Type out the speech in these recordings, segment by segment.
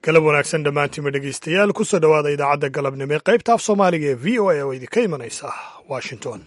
galab wanaagsan dhammaantiinba dhegeystayaal kusoo dhowaada idaacadda galabnimo ee qaybta af soomaaliga ee v o a oo idinka imanaysa washington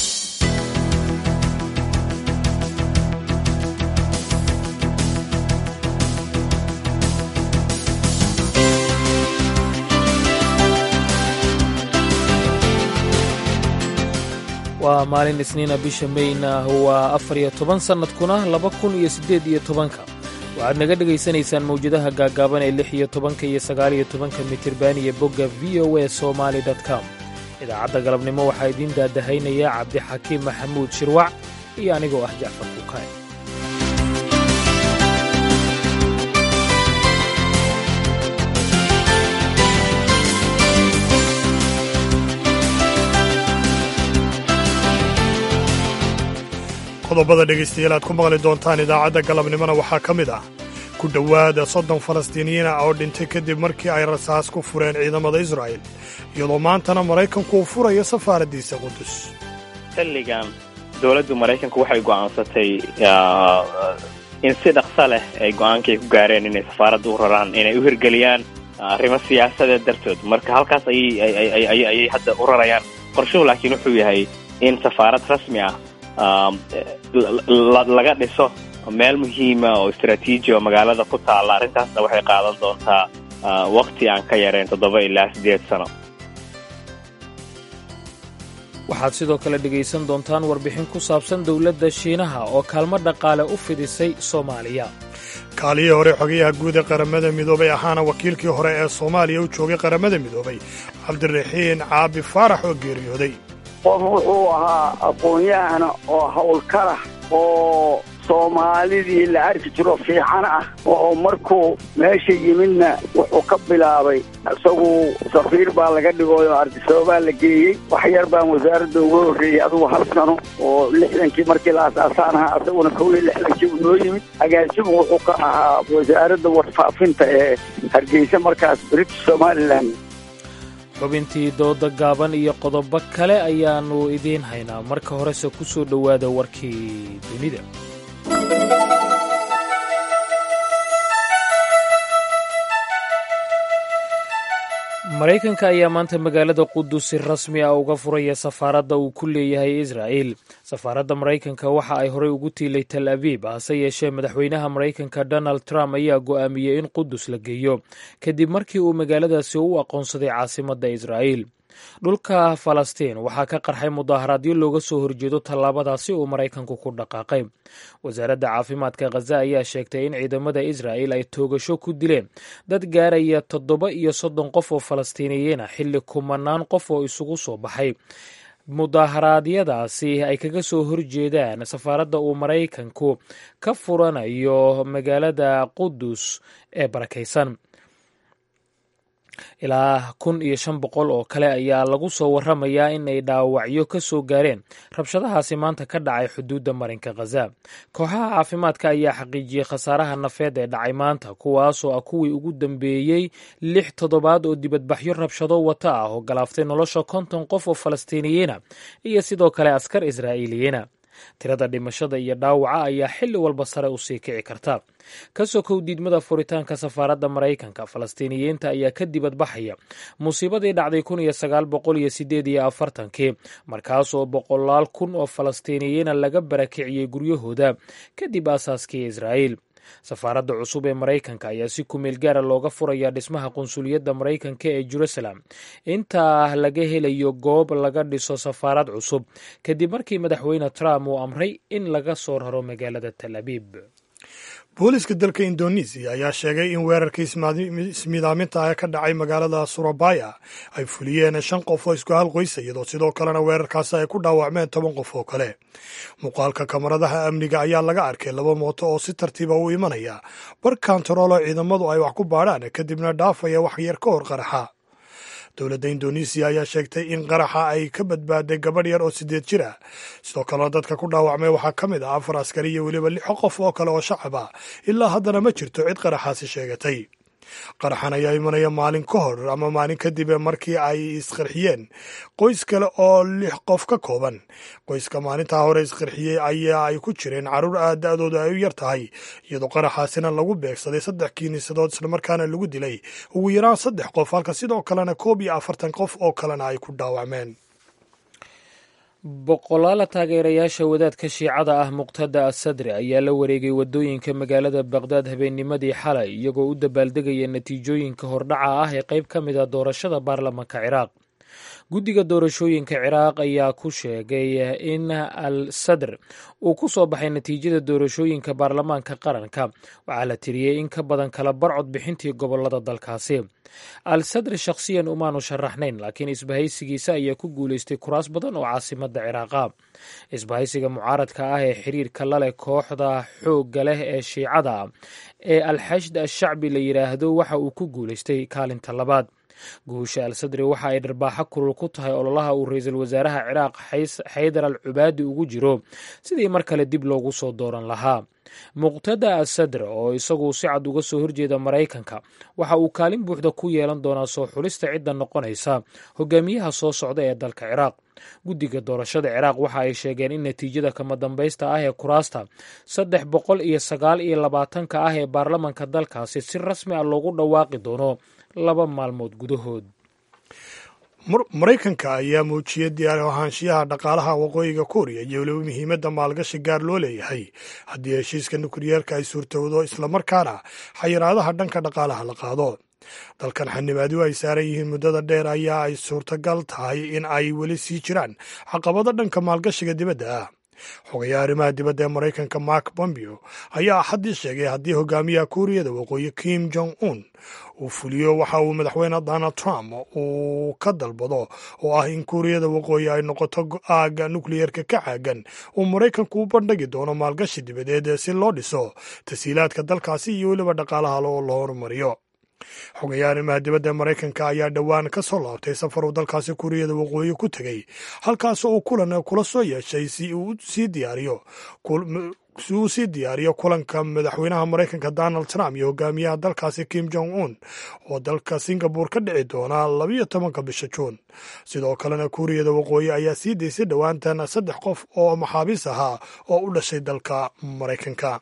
waa maalin isniina bisha meyna waa afar iyo toban sannadkuna laba kun iyo siddeed iyo tobanka waxaad naga dhegaysanaysaan mawjadaha gaaggaaban ee lix iyo tobanka iyo sagaaliyo tobanka mitirban iyo bogga v o a somaali com idaacadda galabnimo waxaa idiin daadahaynaya cabdixakiim maxamuud shirwac iyo anigoo ah jacfar kuukaay qodobada dhegaystayaal aad ku maqli doontaan idaacadda galabnimona waxaa ka mid ah ku dhowaada soddon falastiiniyiin ah oo dhintay kadib markii ay rasaas ku fureen ciidamada israa'il iyadoo maantana maraykanku uu furayo safaaraddiisa qudus xilligan dowladdu maraykanku waxay go'aansatay in si dhaqsa leh ay go'aankay ku gaareen inay safaaradda u raraan inay u hirgeliyaan arrimo siyaasadeed dartood marka halkaas ayay hadda u rarayaan qorshuhu laakiin wuxuu yahay in safaarad rasmi ah laga dhiso meel muhiima oo istraatiiji oo magaalada ku taalla arrintaasna waxay qaadan doontaa wakti aan ka yarayn toddoba ilaa siddeed sano waxaad sidoo kale dhegaysan doontaan warbixin ku saabsan dowladda shiinaha oo kaalmo dhaqaale u fidisay soomaaliya kaaliyii hore xogayaha guud ee qaramada midoobay ahaana wakiilkii hore ee soomaaliya u joogay qaramada midoobay cabdiraxiin caabi faarax oo geeriyooday qof wuxuu ahaa aqoon-yahana oo howlkara oo soomaalidii la arki jiro fiican ah oo markuu meesha yimidna wuxuu ka bilaabay isagu safiir baa laga dhigoyo ardisababaa la geeyey wax yar baan wasaaradda uga horreeyey adugu hal sano oo lixdankii markii la asaasaan ahaa isaguna kow iyo lixdankii uu noo yimid agaasigu wuxuu ka ahaa wasaaradda warfaafinta ee hargeysa markaas british somalilan xubintii dooda gaaban iyo qodobo kale ayaannu idiin haynaa marka horese ku soo dhowaada warkii dunida maraykanka ayaa maanta magaalada qudus si rasmi ah uga furaya safaaradda uu ku leeyahay israa'il safaaradda maraykanka waxa ay horey ugu tiilay tal abiib hase yeeshee madaxweynaha maraykanka donald trump ayaa go'aamiyey in qudus la geeyo kadib markii uu magaaladaasi u aqoonsaday caasimadda israa'iil dhulka falastiin waxaa ka qarxay mudaaharaadyo looga soo horjeedo tallaabadaasi uu maraykanku ku dhaqaaqay wasaaradda caafimaadka khaza ayaa sheegtay in ciidamada israa'il ay toogasho ku dileen dad gaaraya toddoba iyo soddon qof oo falastiiniyiina xilli kumanaan qof oo isugu soo baxay mudaharaadyadaasi ay kaga soo horjeedaan safaaradda uu maraykanku ka furanayo magaalada qudus ee barakaysan ilaa kun iyo shan boqol oo kale ayaa lagu soo waramayaa in ay dhaawacyo ka soo gaareen rabshadahaasi maanta ka dhacay xuduudda marinka khaza kooxaha caafimaadka ayaa xaqiijiyey khasaaraha nafeed ee dhacay maanta kuwaasoo ah kuwii ugu dambeeyey lix toddobaad oo dibadbaxyo rabshado wata ah oo galaaftay nolosha konton qof oo falastiiniyiina iyo sidoo kale askar israa'iiliyiina tirada dhimashada iyo dhaawaca ayaa xilli walba sare u sii kici karta ka sokow diidmada furitaanka safaaradda maraykanka falastiiniyiinta ayaa ka dibadbaxaya musiibadii dhacday kun iyo sagaal boqol iyo sideed iyo afartankii markaasoo boqolaal kun oo falastiiniyiina laga barakiciyey guryahooda kadib aasaaskii israa'iil safaaradda cusub ee maraykanka ayaa si kumeel gaara looga furayaa dhismaha qunsuliyadda maraykanka ee jerusalem intaa laga helayo goob laga dhiso safaarad cusub kadib markii madaxweyne trump uu amray in laga soo raro magaalada tal abiib booliiska dalka indonesiya ayaa sheegay in weerarkii ismiidaaminta ah ka dhacay magaalada surabaya ay fuliyeen shan qof oo isku hal qoysa iyadoo sidoo kalena weerarkaasi ay ku dhaawacmeen toban qof oo kale muuqaalka kamaradaha amniga ayaa laga arkay laba mooto oo si tartiiba u imanaya bar kantaroolo ciidamadu ay wax ku baadhaan kadibna dhaafaya wax yar ka hor qaraxa dowladda indonesiya ayaa sheegtay in qaraxa ay ka badbaaday gabadh yar oo sideed jir ah sidoo kalena dadka ku dhaawacmay waxaa ka mid ah afar askari iyo weliba lix qof oo kale oo shacab ah ilaa haddana ma jirto cid qaraxaasi sheegatay qaraxan ayaa imanaya maalin ka hor ama maalin kadib markii ay isqarxiyeen qoys kale oo lix qof ka kooban qoyska maalintaa hore isqarxiyey ayaa ay ku jireen carruur aad da-dooda ay u yar tahay iyadoo qaraxaasina lagu beegsaday saddex kiinisadood islamarkaana lagu dilay ugu yaraan saddex qof halka sidoo kalena koob iyo afartan qof oo kalena ay ku dhaawacmeen boqolaala taageerayaasha wadaadka shiicada ah muqtada asadri ayaa la wareegay wadooyinka magaalada baqdaad habeennimadii xalay iyagoo u dabaaldegaya natiijooyinka hordhaca ah ee qayb ka mid a doorashada baarlamanka ciraaq guddiga doorashooyinka ciraaq ayaa ku sheegay in al sadr uu ku soo baxay natiijada doorashooyinka baarlamaanka qaranka waxaa la tiriyey in ka badan kala barcod bixintii gobolada dalkaasi al sadr shakhsiyan umaanu sharaxnayn laakiin isbahaysigiisa ayaa ku guulaystay kuraas badan oo caasimada ciraaqa isbahaysiga mucaaradka ah ee xiriirka la leh kooxda xoogga leh ee shiicada ee alxashd ashacbi la yidhaahdo waxa uu ku guulaystay kaalinta labaad guusha al sadri waxa ay dharbaaxo kulul ku tahay ololaha uu ra-iisul wasaaraha ciraaq xaydar al cubaadi ugu jiro sidii mar kale dib loogu soo dooran lahaa muqtada al sadr oo isagu si cad uga soo horjeeda maraykanka waxa uu kaalin buuxda ku yeelan doonaa soo xulista cidda noqonaysa hogaamiyaha soo socda ee dalka ciraaq guddiga doorashada ciraaq waxa ay sheegeen in natiijada kama dambaysta ah ee kuraasta saddex boqol iyo sagaal iyo labaatanka ah ee baarlamanka dalkaasi si rasmi ah loogu dhawaaqi doono laba maalmood gudahood maraykanka ayaa muujiyey diyaar ahaanshiyaha dhaqaalaha waqooyiga kuuriya iyo weliba muhiimadda maalgashi gaar loo leeyahay haddii heshiiska nukliyeerka ay suurtowdo islamarkaana xayiraadaha dhanka dhaqaalaha la qaado dalkan xanibaadu ay saaran yihiin muddada dheer ayaa ay suurtagal tahay in ay weli sii jiraan caqabado dhanka maalgashiga dibadda ah xogayaha arrimaha dibadda ee maraykanka mark bombeo ayaa axaddii sheegay haddii hogaamiyaha kuuriyada waqooyi kim jong un uu fuliyo waxa uu madaxweyne donald trump uu ka dalbado oo ah in kuuriyada waqooyi ay noqoto go-aaga nukliyerka ka caagan uu maraykanku u bandhigi doono maalgashi dibadeed si loo dhiso tasiilaadka dalkaasi iyo weliba dhaqaalaha oo la horumariyo xogayaha arrimaha dibadda ee maraykanka ayaa dhowaan ka soo laabtay safar uu dalkaasi kuuriyada waqooyi ku tegey halkaas uu kulan kula soo yeeshay si uu sii diyaariyo si uu sii diyaariyo kulanka madaxweynaha maraykanka donald trump iyo hogaamiyaha dalkaasi kim jong un oo dalka singabore ka dhici doona labiyo tobanka bisha juun sidoo kalena kuuriyada waqooyi ayaa sii daysay dhowaantan saddex qof oo maxaabiis ahaa oo u dhashay dalka maraykanka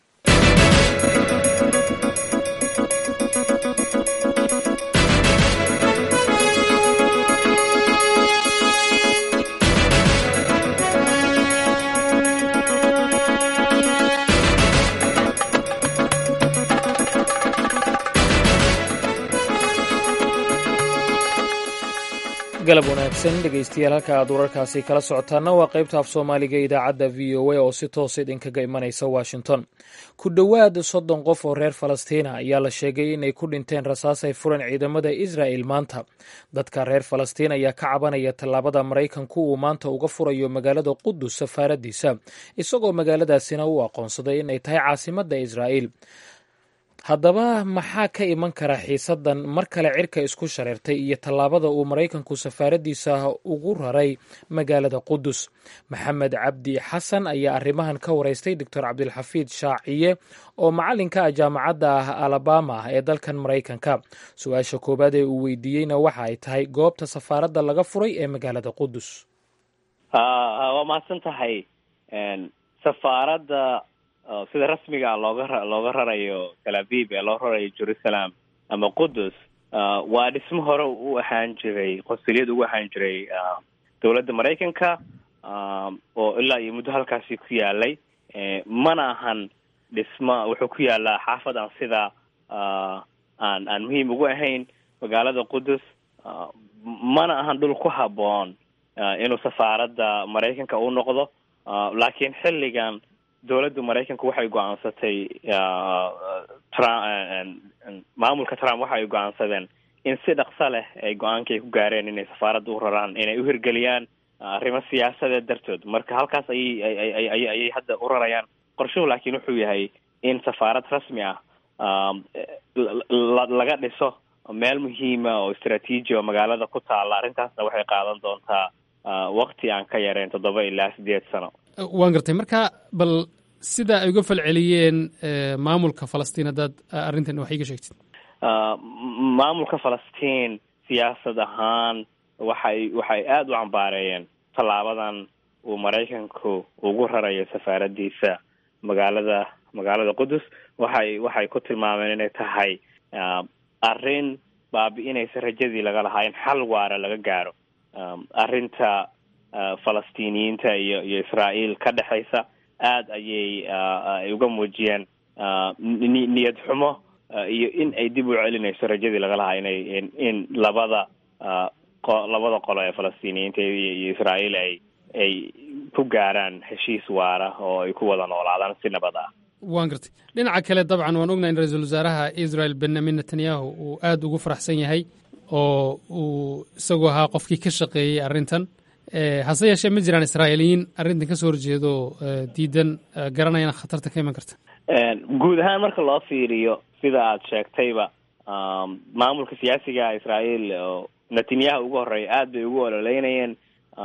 galab wanaagsan dhegaystayaal halka aad wararkaasi kala socotaana waa qaybta af soomaaliga idaacadda v o a oo si toosa idinkaga imanaysa washington ku dhowaad soddon qof oo reer falastiina ayaa la sheegay inay ku dhinteen rasaas ay furan ciidamada israa'el maanta dadka reer falastiin ayaa ka cabanaya tallaabada maraykanku uu maanta uga furayo magaalada qudus safaaradiisa isagoo magaaladaasina u aqoonsaday inay tahay caasimadda israa'el haddaba maxaa ka iman kara xiisaddan mar kale cirka isku shareertay iyo tallaabada uu maraykanku safaaraddiisa ugu raray magaalada qudus maxamed cabdi xasan ayaa arrimahan ka waraystay doctor cabdilxafiid shaaciye oo macallinka ah jaamacadda ah alabama ee dalkan maraykanka su-aasha koowaad ee uu weydiiyeyna waxa ay tahay goobta safaaradda laga furay ee magaalada qudus waa mahadsan tahay safaaradda sida rasmiga a looga looga rarayo tel aviv ee loo rarayo jerusalem ama qudus waa dhismo hore u ahaan jiray qonsuliyad ugu ahaan jiray dowladda maraykanka oo ilaa iyo muddo halkaasi ku yaalay mana ahan dhismo wuxuu ku yaalaa xaafad aan sida aan aan muhiim ugu ahayn magaalada qudus mana ahan dhul ku habboon inuu safaaradda maraykanka u noqdo laakiin xilligan dowladda maraykanka waxay go-aansatay maamulka trump waxa ay go-aansadeen in si dhaqso leh ay go-aanka ay ku gaareen inay safaaradda u raraan inay u hirgeliyaan arrimo siyaasadeed dartood marka halkaas ayay ayay hadda u rarayaan qorshuhu laakiin wuxuu yahay in safaarad rasmi ah laga dhiso meel muhiima oo istraatiiji oo magaalada ku taalla arrintaasna waxay qaadan doontaa wakti aan ka yareyn toddoba ilaa sideed sano waan gartay marka bal sida ay uga falceliyeen maamulka falastiin haddaad arrintan wax iiga sheegtid maamulka falastiin siyaasad ahaan waxay waxay aada u cambaareeyeen tallaabadan uu maraykanku ugu rarayo safaaradiisa magaalada magaalada qudus waxay waxay ku tilmaameen inay tahay arrin baabi-inaysa rajadii laga lahaa in xal waara laga gaaro arrinta falastiiniyiinta iyo iyo israael ka dhexaysa aada ayay ay uga muujiyeen niyad xumo iyo in ay dib u celinayso rajadii laga lahaa inay in labada labada qolo ee falastiiniyiinta iyo israael ay ay ku gaaraan heshiis waara oo ay ku wada noolaadaan si nabad ah waan gartay dhinaca kale dabcan waan ognahay in ra-iisul wasaaraha israel benyamin netanyahu uu aada ugu faraxsan yahay oo uu isagoo ahaa qofkii ka shaqeeyey arrintan hase yeeshee ma jiraan israa'iiliyiin arrintan kasoo horjeedo diidan garanayana khatarta ka iman karta guud ahaan marka loo fiiriyo sida aad sheegtayba maamulka siyaasiga israael oo netanyahu ugu horeeya aada bay ugu ololeynayeen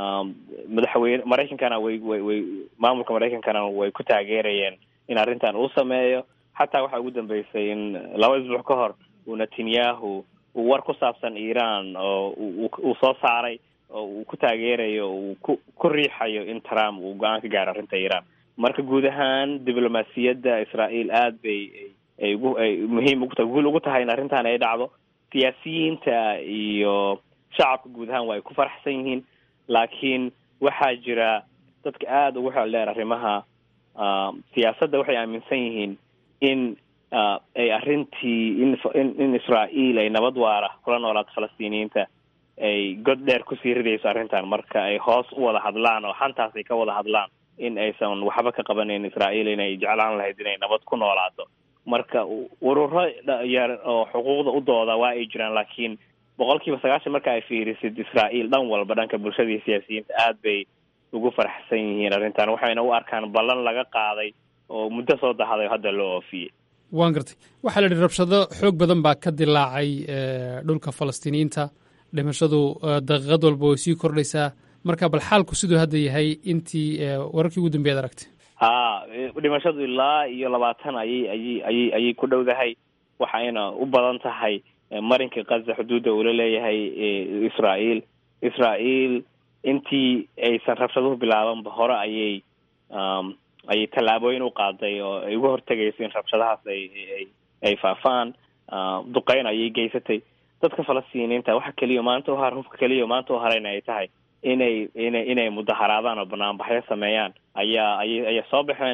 madaxweyne maraykankana way way way maamulka maraykankana way ku taageerayeen in arrintan uu sameeyo xataa waxaa ugu dambeysay in laba isbuuc ka hor uu netanyahu uu war ku saabsan iran oo uu soo saaray oo uu ku taageerayo uu ku ku riixayo in trump uu go-aan ka gaaro arrinta iran marka guud ahaan diblomaasiyadda israael aada bay ay ugu ay muhiim ugu tahay guul ugu tahay in arrintan ay dhacdo siyaasiyiinta iyo shacabka guud ahaan waa ay ku faraxsan yihiin laakiin waxaa jira dadka aada ugu xeel dheer arrimaha siyaasadda waxay aaminsan yihiin in ay arrintii in in israael ay nabad waara kula noolaato falastiiniyiinta ay god dheer kusii ridayso arrintan marka ay hoos u wada hadlaan oo xantaas ay ka wada hadlaan in aysan waxba ka qabanayn israael inay jeclaan lahayd inay nabad ku noolaato marka ururo yar oo xuquuqda u dooda waa ay jiraan laakiin boqol kiiba sagaashan marka ay fiirisid israael dhan walba dhanka bulshada iyo siyaasiyiinta aada bay ugu faraxsan yihiin arrintan waxayna u arkaan ballan laga qaaday oo muddo soo dahday oo hadda loo oofiyey waan gartay waxaa la yidhi rabshado xoog badan baa ka dilaacay dhulka falastiiniyiinta dhimashadu daqiiqad walba way sii kordhaysaa marka bal xaalku siduu hadda yahay intii wararkii ugu dambeyaad aragtay ha dhimashadu ilaa iyo labaatan ayay ayay ayay ayay ku dhowdahay waxayna u badan tahay marinka kaza xuduudda uula leeyahay israael israael intii aysan rabshaduhu bilaabanba hore ayay ayay tallaabooyin u qaaday oo ay uga hortegayso in rabshadahaas ay ay ay faafaan duqeyn ayay geysatay dadka falastiiniinta waxa keliya maanta uhar hubka keliya maanta u harayna ay tahay inay inay inay mudaharaadaan oo banaanbaxyo sameeyaan ayaa ayay ayay soo baxeen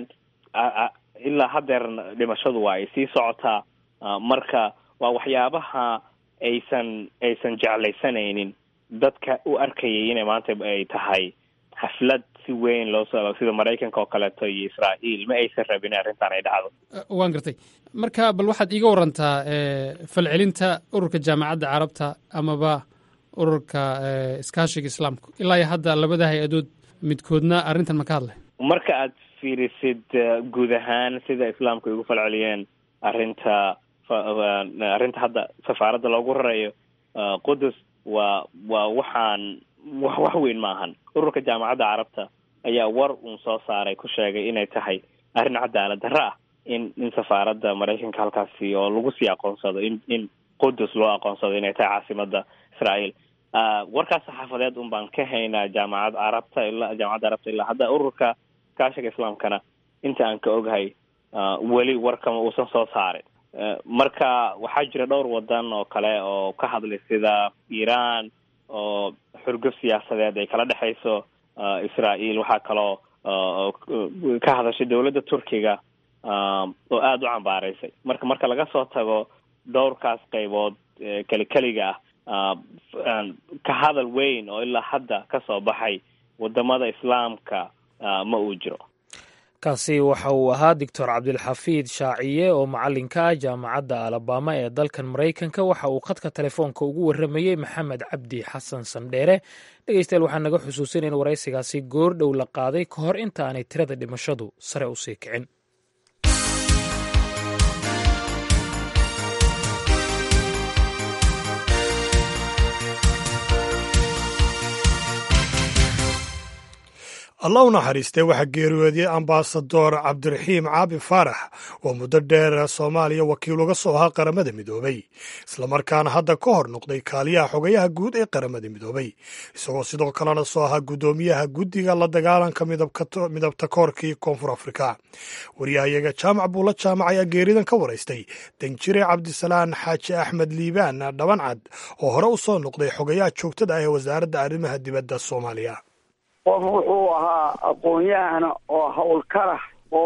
ilaa haddeerna dhimashadu waa ay sii socotaa marka waa waxyaabaha aysan aysan jeclaysanaynin dadka u arkayay inay maanta ay tahay xaflad si weyn loo soo sida maraykanka oo kaleeto iyo israael ma aysan rabin in arrintan ay dhacdo waan gartay marka bal waxaad iiga warantaa falcelinta ururka jaamacadda carabta amaba ururka iskaashiga islaamka ilaa iyo hadda labada hay-adood midkoodna arrintan ma ka hadlay marka aad fiirisid guud ahaan sida islaamku ay ugu falceliyeen arrinta arrinta hadda safaaradda loogu rarayo qudus waa waa waxaan wax wax weyn maahan ururka jaamacadda carabta ayaa war uun soo saaray ku sheegay inay tahay arrin cadaalad darro ah in in safaaradda maraykanka halkaasi oo lagu sii aqoonsado in in qudus loo aqoonsado inay tahay caasimadda israael warkaas saxaafadeed un baan ka haynaa jaamacad carabta ilaa jaamacadda carabta ilaa hadda ururka kaashiga islaamkana inta aan ka oghay weli warkama uusan soo saarin marka waxaa jira dhowr wadan oo kale oo ka hadlay sida iran oo xurguf siyaasadeed ay kala dhexayso israael waxaa kaloo ka hadashay dowladda turkiga oo aada u cambaaraysay marka marka laga soo tago dhowrkaas qaybood keli keliga ah ka hadal weyn oo ilaa hadda ka soo baxay wadamada islaamka ma uu jiro kaasi waxa uu ahaa doctor cabdilxafiid shaaciye oo macalinka ah jaamacadda alabama ee dalkan maraykanka waxa uu khadka telefoonka ugu warramayey maxamed cabdi xasan sandheere dhegeystayaal waxaa naga xusuusin in waraysigaasi goor dhow la qaaday ka hor inta aanay tirada dhimashadu sare u sii kicin allah u naxariistay waxaa geeriyooday ambasador cabdiraxiim caabi faarax oo muddo dheer soomaaliya wakiil uga soo ahaa qaramada midoobay islamarkaana hadda ka hor noqday kaaliyaha xogayaha guud ee qaramada midoobay isagoo sidoo kalena soo ahaa guddoomiyaha guddiga la dagaalanka midabta koorkii koonfur afrika waryahayaga jaamac buula jaamac ayaa geeridan ka waraystay danjire cabdisalaan xaaji axmed liibaan dhabancad oo hore u soo noqday xogayaha joogtada ah ee wasaaradda arrimaha dibadda soomaaliya qof wuxuu ahaa aqoon-yahana oo howlkarah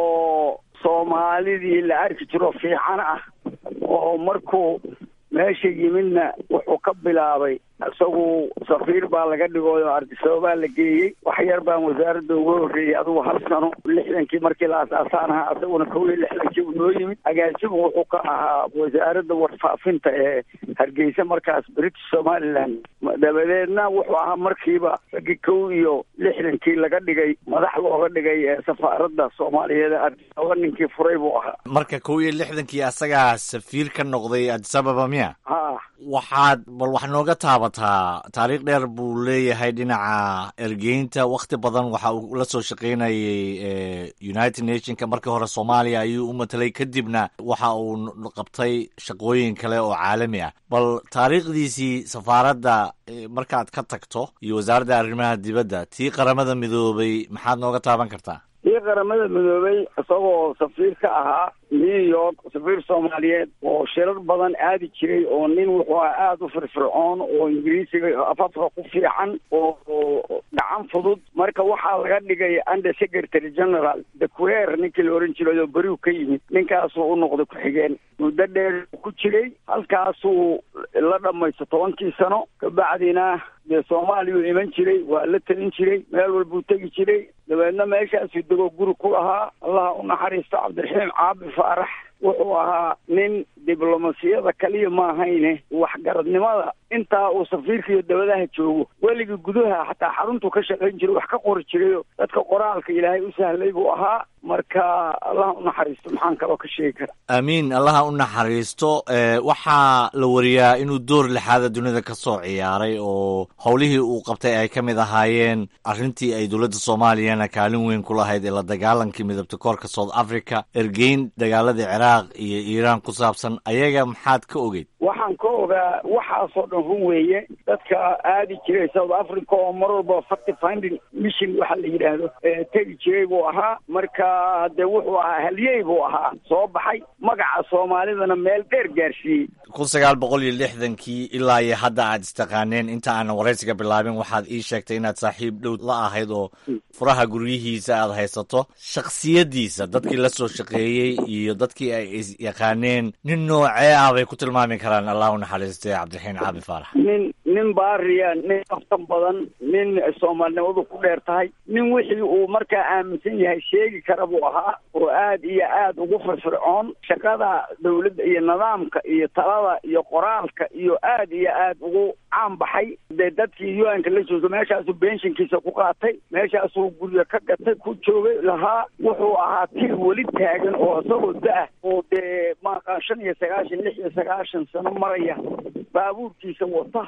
oo soomaalidii la arki jiro fiican ah oo markuu meesha yimidna wuxuu ka bilaabay isagu safiir baa laga dhigooyo ardisabaabaa la geeyey wax yar baan wasaaradda uga horreeyey adugu hal sano lixdankii markii la asaasaan ahaa isaguna kow iyo lixdankii uu noo yimid agaasimu wuxuu ka ahaa wasaaradda warfaafinta ee hargeysa markaas british somaliland dabadeedna wuxuu ahaa markiiba raggii kow iyo lixdankii laga dhigay madax looga dhigay ee safaaradda soomaaliyeed ardisababa ninkii furay buu ahaa marka kow iyo lixdankii asagaa safiir ka noqday adisababa miya ha waxaad bal wax nooga taabataa taariikh dheer buu leeyahay dhinaca ergeynta wakhti badan waxa uu la soo shaqaynayay united nationka markii hore soomaaliya ayuu u matelay kadibna waxa uu qabtay shaqooyin kale oo caalami ah bal taariikhdiisii safaaradda markaad ka tagto iyo wasaaradda arrimaha dibadda tii qaramada midoobay maxaad nooga taaban kartaa tii qaramada midoobay isagoo safiir ka ahaa new york safiir soomaaliyeed oo shirar badan aadi jiray oo nin wuxuu ahaa aada u firfircoon oo ingiriisiga afafka ku fiican oo gacan fudud marka waxaa laga dhigay under secretary general dequer ninkii la ohan jiray oo beriu ka yimid ninkaasuu u noqday ku-xigeen muddo dheer ku jiray halkaasuu la dhamaysto tobankii sano kabacdina dee soomaaliyuu iman jiray waa la telin jiray meel walbuu tegi jiray dabeedna meeshaasuu degoo guri ku lahaa allaha u naxariisto cabdiraxiim caabi faarax wuxuu ahaa nin diblomasiyada kaliya ma ahayne waxgaradnimada intaa uu safiirka iyo dabadaha joogo weligii gudaha xataa xaruntuu ka shaqayn jiray wax ka qori jirayo dadka qoraalka ilaahay u sahlay buu ahaa marka allaha u naxariisto maxaan kaloo ka sheegi kara aamiin allaha u naxariisto waxaa la wariyaa inuu door lixaada dunida ka soo ciyaaray oo howlihii uu qabtay ay ka mid ahaayeen arrintii ay dowladda soomaaliyana kaalin weyn ku lahayd ee la dagaalankii midabta koorka south africa ergeyn dagaaladii ciraaq iyo iiraan ku saabsan ayaga maxaad ka ogeyd waxaan ka ogaa waxaasoo dhan run weeye dadka aadi jiray south africa oo mar walba facty finding mission waxa la yidhaahdo tegi jiray buu ahaa marka dee wuxuu ahaa halyey buu ahaa soo baxay magaca soomaalidana meel dheer gaarsiiyey kun sagaal boqol iyo lixdankii ilaa iyo hadda aad istaqaaneen inta aanan waraysiga bilaabin waxaad ii sheegtay inaad saaxiib dhow la ahayd oo furaha guryihiisa aad haysato shakhsiyaddiisa dadkii la soo shaqeeyey iyo dadkii ay isyaqaaneen nin noocee ah bay ku tilmaami karaan allah u naxariistay cabdiraxiin caabi faarax nin nin baariya nin aftan badan nin soomaalinimadu ku dheer tahay nin wixii uu markaa aaminsan yahay sheegi kara buu ahaa oo aad iyo aad ugu firfircoon shaqada dawladda iyo nidaamka iyo talada iyo qoraalka iyo aad iyo aad ugu caan baxay dee dadkii u-nka la jooga meeshaasuu benshinkiisa ku qaatay meeshaasuu guryo ka gatay ku joogay lahaa wuxuu ahaa tir weli taagan oo isagoo da-ah oo dee maaqaan shan iyo sagaashan lix iyo sagaashan sano maraya baabuurkiisa wata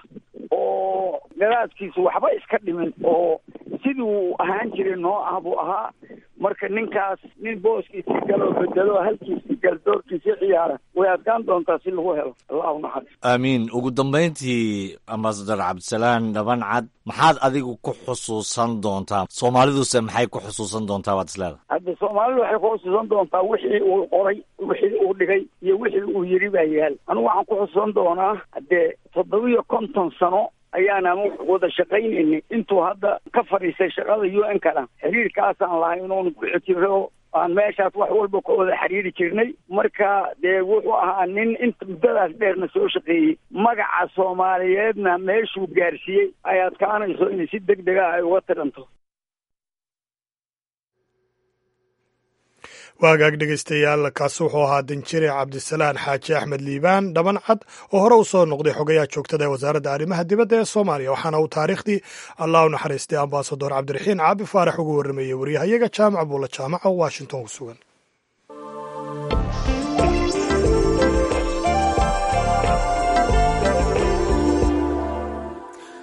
oo gadaadkiisa waxba iska dhimin oo sidii uu ahaan jiray noo ah buu ahaa marka ninkaas nin booskiisii galoo bedelo halkiisii gal doorkiisii ciyaara way adkaan doontaa si lagu helo allahu naxariis aamiin ugu dambayntii ambasador cabdisalaan dhabancad maxaad adigu ku xusuusan doontaa soomaaliduse maxay ku xusuusan doontaa waad isleedahay hadda soomaalidu waxay ku xusuusan doontaa wixii uu qoray wixii uu dhigay iyo wixii uu yiri baa yaal anigu waxaan ku xusuusan doonaa haddee toddobiyo konton sano ayaana wada shaqaynayni intuu hadda ka fadhiistay shaqada u n kana xiriirkaasaan lahay inuunu ku xijiro aan meeshaas wax walba ka wada xiriiri jirnay marka dee wuxuu ahaa nin inta muddadaas dheerna soo shaqeeyey magaca soomaaliyeedna meeshuu gaarsiiyey ay adkaanayso inay si deg dega ay uga tiranto waagaag dhegaystayaal kaasi wuxuu ahaa danjire cabdisalaan xaaji axmed liibaan dhabancad oo hore u soo noqday xogayaha joogtada ee wasaaradda arrimaha dibadda ee soomaaliya waxaana uu taariikhdii allah u naxariistay ambasador cabdiraxiin caabi faarax ugu warrameeyey waryahayaga jaamac buula jaamaca oo washington ku sugan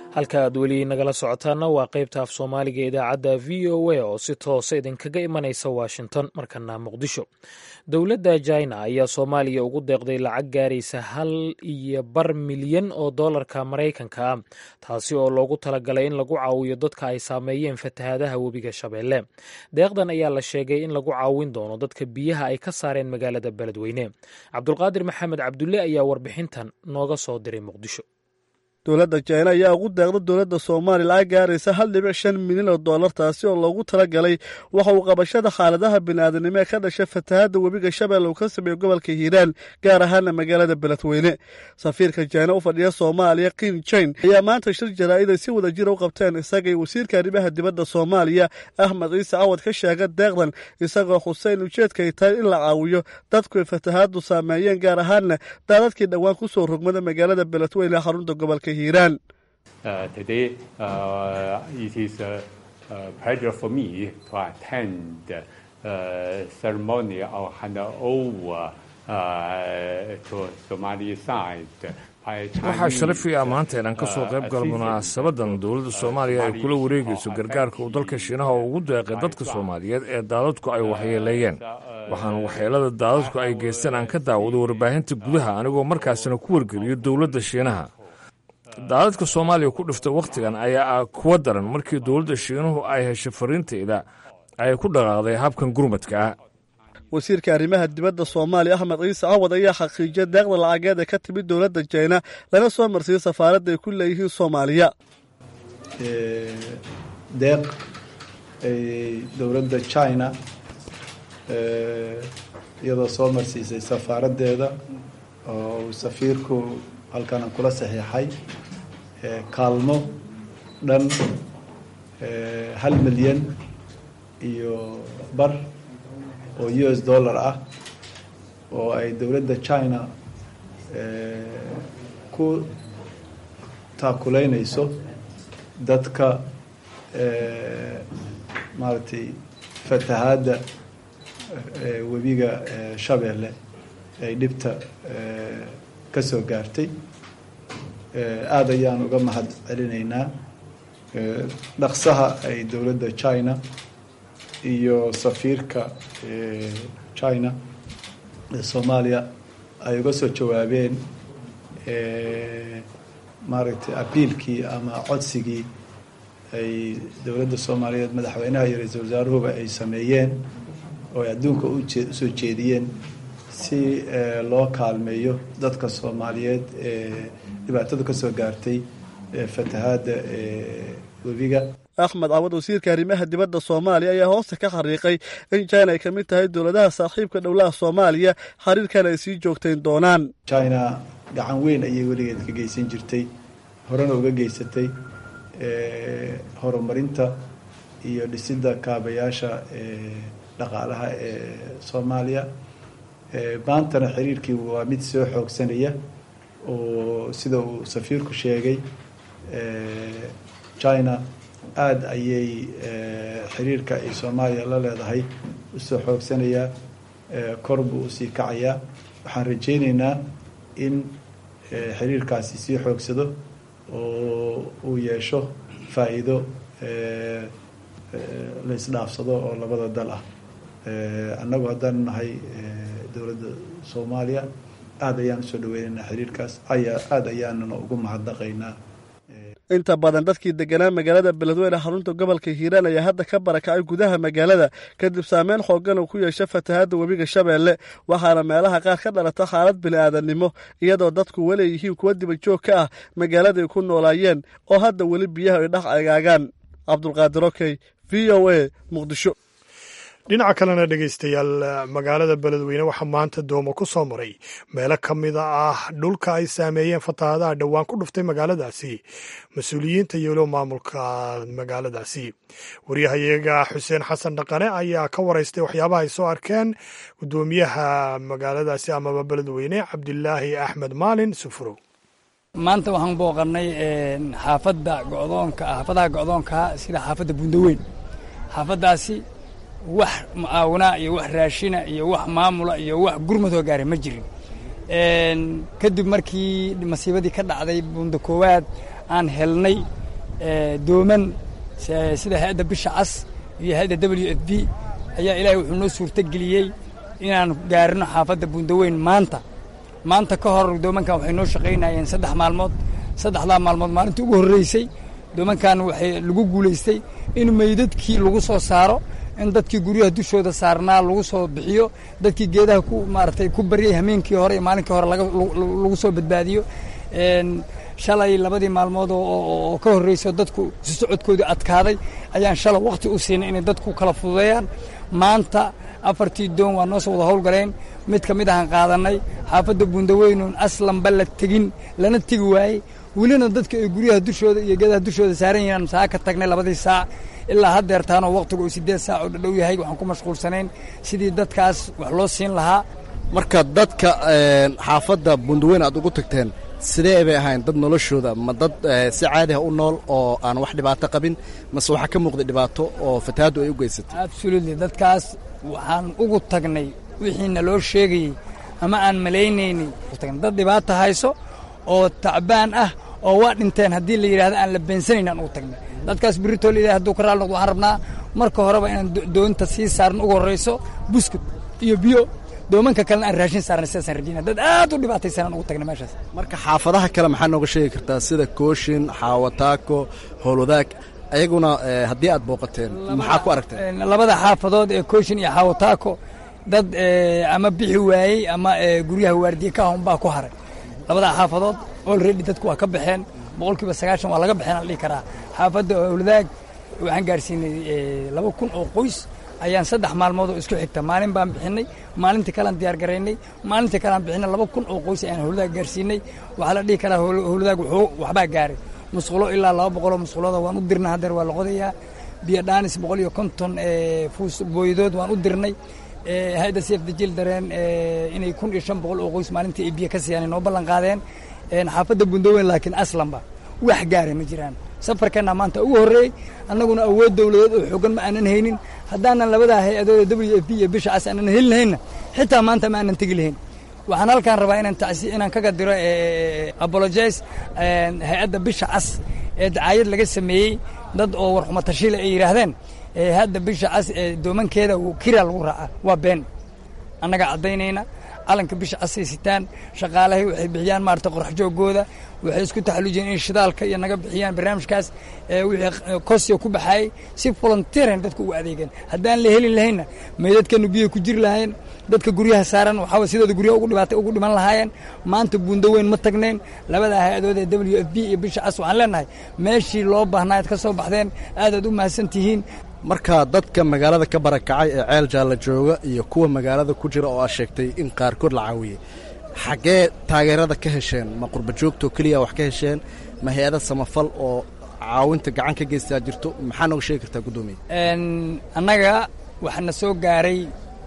halka aad weli nagala socotaana waa qaybta af soomaaliga idaacadda v o a oo si toosa idinkaga imanaysa washington markana muqdisho dowladda china ayaa soomaaliya ugu deeqday lacag gaaraysa hal iyo bar milyan oo doolarka maraykanka ah taasi oo loogu talagalay in lagu caawiyo dadka ay saameeyeen fatahaadaha webiga shabeelle deeqdan ayaa la sheegay in lagu caawin doono dadka biyaha ay ka saareen magaalada beledweyne cabdulqaadir maxamed cabdulle ayaa warbixintan nooga soo diray muqdisho dowladda jina ayaa ugu deeqda dowladda soomaaliya lacag gaaraysa hal dhibic shan milyan oo dollar taasi oo loogu talagalay waxa uu qabashada xaaladaha bini'aadanimo ee ka dhasha fatahaadda webiga shabeelle uu ka sameeyo gobolka hiiraan gaar ahaana magaalada beledweyne safiirka jina u fadhiya soomaaliya kin jain ayaa maanta shir jaraa'id ay si wada jira u qabteen isagay wasiirka arrimaha dibadda soomaaliya axmed ciise cawad ka sheega deeqdan isagoo xuseyn ujeedka ay tahay in la caawiyo dadku ay fatahaaddu saameeyeen gaar ahaana daadadkii dhowaan ku soo rogmada magaalada beledweyne ee xarunta gobolka hiiraan Uh, today, uh, it is a, a pleasure for me to attend uh, ceremony of handover uh, to Somali side. waxaa sharaf ii ah maanta inaan ka soo qayb galo munaasabadan dowladda soomaaliya ay kula wareegayso gargaarka uu dalka shiinaha ugu deeqay dadka soomaaliyeed ee daadadku ay waxyeeleeyeen waxaana waxyeelada daadadku ay geysteen aan ka daawado warbaahinta gudaha anigoo markaasina ku wargeliyo dowladda shiinaha daadadka soomaaliya ku dhiftay wakhtigan ayaa ah kuwa daran markii dowladda shiinuhu ay heshay fariintayda ay ku dhaqaaqday habkan gurmadka ah wasiirka arrimaha dibadda soomaaliya axmed ciise cawad ayaa xaqiijiyay deeqda lacageed ee ka timid dowladda jina lana soo marsiiyey safaaradda ay ku leeyihiin soomaaliya deeq ay dowladda china iyadoo soo marsiisay safaaraddeeda oo uu safiirku halkana kula saxiixay kaalmo dhan hal milyan iyo bar oo u s dollar ah oo ay dowladda china ku taakuleynayso dadka maaragtay fatahaadda webiga shabeelle ay dhibta ka soo gaartay aada ayaan uga mahad celinaynaa dhaqsaha ay dowladda china iyo safiirka china ee soomaaliya ay uga soo jawaabeen maaragtay abiilkii ama codsigii ay dowladda soomaaliyeed madaxweynaha iyo ra-iisul wasaaruhuba ay sameeyeen oo ay adduunka usoo jeediyeen si loo kaalmeeyo dadka soomaaliyeed ee dhibaatada ka soo gaartay fatahaadda webiga axmed cawad wasiirka arrimaha dibadda soomaaliya ayaa hoosta ka xariiqay in china ay ka mid tahay dowladaha saaxiibka dhowlaha soomaaliya xiriirkan ay sii joogtayn doonaan china gacan weyn ayay weligeed ka geysan jirtay horena uga geysatay horumarinta iyo dhisidda kaabayaasha dhaqaalaha ee soomaaliya maantana xiriirkii waa mid soo xoogsanaya oo sida uu safiirku sheegay china aada ayay xiriirka ay soomaaliya la leedahay usoo xoogsanayaa kor buu usii kacayaa waxaan rajaynaynaa in xiriirkaasi sii xoogsado oo uu yeesho faa'iido la isdhaafsado oo labada dal ah annagu haddaanu nahay dowladda soomaaliya aada ayaan usoo dhaweynaynaa xiriirkaas ayaa aada ayaanuna ugu mahadnaqaynaa inta badan dadkii deganaa magaalada beledweyne xarunta gobolka hiiraan ayaa hadda ka barakacay gudaha magaalada kadib saameyn xoogan uu ku yeesha fatahaadda webiga shabeelle waxaana meelaha qaar ka dhalata xaalad bini'aadannimo iyadoo dadku weleeyihiin kuwa dibajoog ka ah magaaladay ku noolaayeen oo hadda weli biyaha ay dhex agaagaan cabdulqaadir okey v o a muqdisho dhinaca kalena dhegaystayaal magaalada beledweyne waxaa maanta doomo ku soo maray meelo ka mida ah dhulka ay saameeyeen fatahaadaha dhowaan ku dhuftay magaaladaasi mas-uuliyiinta iyo weliba maamulka magaaladaasi waryahayaga xuseen xasan dhaqane ayaa ka waraystay waxyaabaha ay soo arkeen guddoomiyaha magaaladaasi amaba beledweyne cabdilaahi axmed maalin sufuro maanta waxaan booqannay xaafadda godoonka xaafadaha go'doonkaa sida xaafadda bundaweyn xaafaddaasi wax mucaawinaa iyo wax raashina iyo wax maamula iyo wax gurmadoo gaara ma jirin kadib markii masiibadii ka dhacday bunda koowaad aan helnay dooman sida hay-adda bisha cas iyo hay-adda w f b ayaa ilaahay wuxuu noo suurto geliyey inaan gaarino xaafadda buundaweyn maanta maanta ka hor doomankan waxay noo shaqaynayeen saddex maalmood saddexdaa maalmood maalintii ugu horreysay doomankan waxay lagu guulaystay in meydadkii lagu soo saaro in dadkii guryaha dushooda saarnaa lagu soo bixiyo dadkii geedaha ku maaratay ku baryay hameenkii hore iyo maalinkii hore lagu soo badbaadiyo shalay labadii maalmood oo ka horreyso dadku isu socodkoodii adkaaday ayaan shalay wakhti u siinay inay dadku kala fududeeyaan maanta afartii doon waa noo soo wada howlgaleen mid ka mid ahaan qaadanay xaafadda buundaweynuun aslanba la tegin lana tegi waayey welina dadka ay guryaha dushooda iyo geedaha dushooda saaran yihiin saa ka tagnay labadii saac ilaa haddeertaanoo wakhtigu uu siddeed saac oo dhadhow yahay waxaan ku mashquulsanayn sidii dadkaas wax loo siin lahaa marka dadka xaafadda buundaweyn aad ugu tagteen sidee bay ahayn dad noloshooda ma dad si caadi ah u nool oo aan wax dhibaato qabin mase waxaa ka muuqday dhibaato oo fatahaaddu ay u geysatay absolutely dadkaas waxaan ugu tagnay wixiina loo sheegayey ama aan malaynaynay dad dhibaata hayso oo tacbaan ah oo waa dhinteen haddii la yidhahdo aan la beensanayn aan ugu tagnay dadkaas birritoo la hadduu ka raali noqdo waxaan rabnaa marka horeba inaan doonta sii saarno ugu horrayso buskut iyo biyo doomanka kalena aan raashin saarnay sidaasaan rajayna dad aad u dhibaataysanaan ugu tagnay meeshaas marka xaafadaha kale maxaa nooga sheegi kartaa sida kooshin xaawataako howlwadaag ayaguna haddii aad booqateen maxaa ku aragteen labada xaafadood ee kooshin iyo xaawataako dad ama bixi waayey ama guryaha waardiye ka ahun baa ku haray labada xaafadood olredy dadku waa ka baxeen boqol kiiba sagaashan waa laga baxeen aan dhihi karaa xaafadda howladaag waxaan gaarsiinay laba kun oo qoys ayaan saddex maalmood oo isku xigta maalin baan bixinay maalintii kalean diyaar garaynay maalintii kalean bixinay laba kun oo qoys ayaan howladaag gaarsiinay waxaa la dhihi karaa howladaag wuxuu waxbaa gaaray musqulo ilaa laba boqoloo musqulooda waan u dirnay haddeer waa la qodayaa biyo dhaanis boqol iyo konton fuus booydood waan u dirnay hay-adda sef dajil dareen inay kun iyo shan boqol oo qoys maalintii ay biyo ka siiyaan noo ballan qaadeen xaafadda bundaweyn laakiin aslanba wax gaara ma jiraan safarkeenna maanta ugu horreeyey annaguna awood dowladeed oo xoogan ma aanan haynin haddaanan labadaa hay-adooda w f b iyo bisha cas aanan heli lahaynna xitaa maanta ma aanan tegi lahayn waxaan halkaan rabaa inaan tacsi inaan kaga diro apologize hay-adda bisha cas ee dacaayad laga sameeyey dad oo warxuma tashiila ay yidhaahdeen hadda bisha cas ee doomankeeda kiraa lagu raaca waa been annaga caddaynayna calanka bisha casay sitaan shaqaalahay waxay bixiyaan maarata qorax joogooda waxay isku taxallujiyeen in shidaalka iyo naga bixiyaan barnaamijkaas wixii kosya ku baxaayey si volunteeran dadku ugu adeegeen haddaan la helin lahaynna meydadkanu biyoy ku jiri lahaayeen dadka guryaha saaran waxaa sidooda guryaha ugu dhibaatay ugu dhiman lahaayeen maanta buundaweyn ma tagnayn labada hay-adood ee w f b iyo bisha cas waxaan leenahay meeshii loo baahnaa ad ka soo baxdeen aadaad u mahadsan tihiin marka dadka magaalada ka barakacay ee ceel jaalla jooga iyo kuwa magaalada ku jira oo aad sheegtay in qaarkood la caawiyey xaggee taageerada ka hesheen ma qurba joogtoo keliya wax ka hesheen ma hay-ada samafal oo caawinta gacan ka geystaa jirto maxaa nooga sheegi kartaa guddoomiye annaga waxaana soo gaaray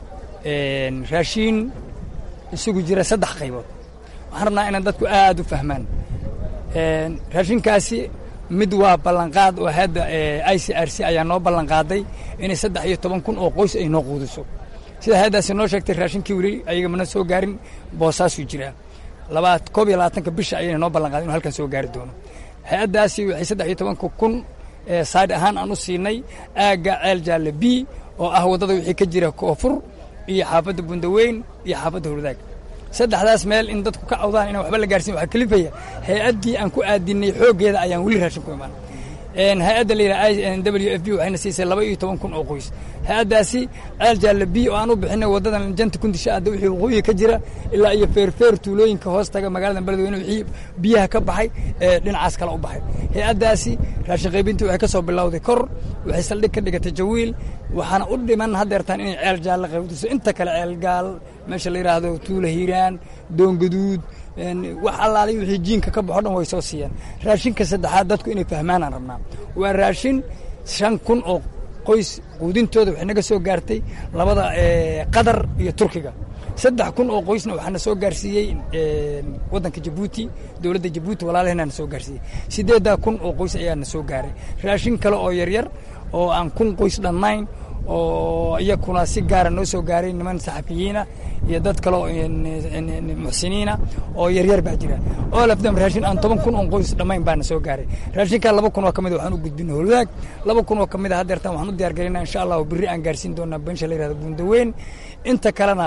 raashiin isugu jira saddex qaybood waxaan rabnaa inaan dadku aad u fahmaan raashinkaasi mid waa ballanqaad oo hadda i c r c ayaa noo ballanqaaday inay saddex iyo toban kun oo qoys ay noo quudiso sida hay-addaasi noo sheegtay raashinkii weli ayaga mana soo gaarin boosaasuu jiraa labaa koob iyo labaatanka bisha ayayna noo ballanqaaday inu halkan soo gaari doono hay-addaasi waxay saddex iyo tobanka kun saad ahaan aan u siinay aagga ceel jaalle b oo ah waddada wixii ka jira koonfur iyo xaafadda bundaweyn iyo xaafadda howladaag saddexdaas meel in dadku ka cawdaan inaan waxba la gaarsiin waxaa kalifaya hay-addii aan ku aadinay xooggeeda ayaan weli raashin ku imaan hay-adda la yidhaha w f b waxayna siisay laba iyo toban kun oo qoys hay-addaasi ceel jaalle b oo aan u bixinay waddadan janta kundisha adda wixii waqooyiga ka jira ilaa iyo feerfeer tuulooyinka hoos taga magaalada beledweyne wixii biyaha ka baxay ee dhinacaas kale u baxay hay-addaasi raashin qaybintii waxay ka soo bilowday kor waxay saldhig ka dhigatay jawiil waxaana u dhiman haddeertaan inay ceel jaalle qaybdiso inta kale ceel gaal meesha la yidhaahdo tuula hiiraan doongaduud wax allaalay wixii jiinka ka baxo dhan way soo siiyeen raashinka saddexaad dadku inay fahmaanaan rabnaa waa raashin shan kun oo qoys quudintooda waxay naga soo gaartay labada qatar iyo turkiga saddex kun oo qoysna waxaana soo gaarsiiyey waddanka jabuuti dowladda jabuuti walaalaheenaana soo gaarsiiyey siddeeddaa kun oo qoys ayaana soo gaaray raashin kale oo yaryar oo aan kun qoys dhannayn oo iyakuna si gaara noo soo gaaray niman saxafiyiina iyo dad kale oo muxsiniina oo yaryar baa jira oo lafdam raashin aan toban kun oo qoys dhammayn baana soo gaaray raashinkaa laba kun oo ka mid waxaan u gudbinay holwadaag laba kun oo ka mid a haddeertaan waxaan u diyaar galinaa insha allahu berri aan gaarsiin doonaa beensha la yihahdo buundaweyn inta kalena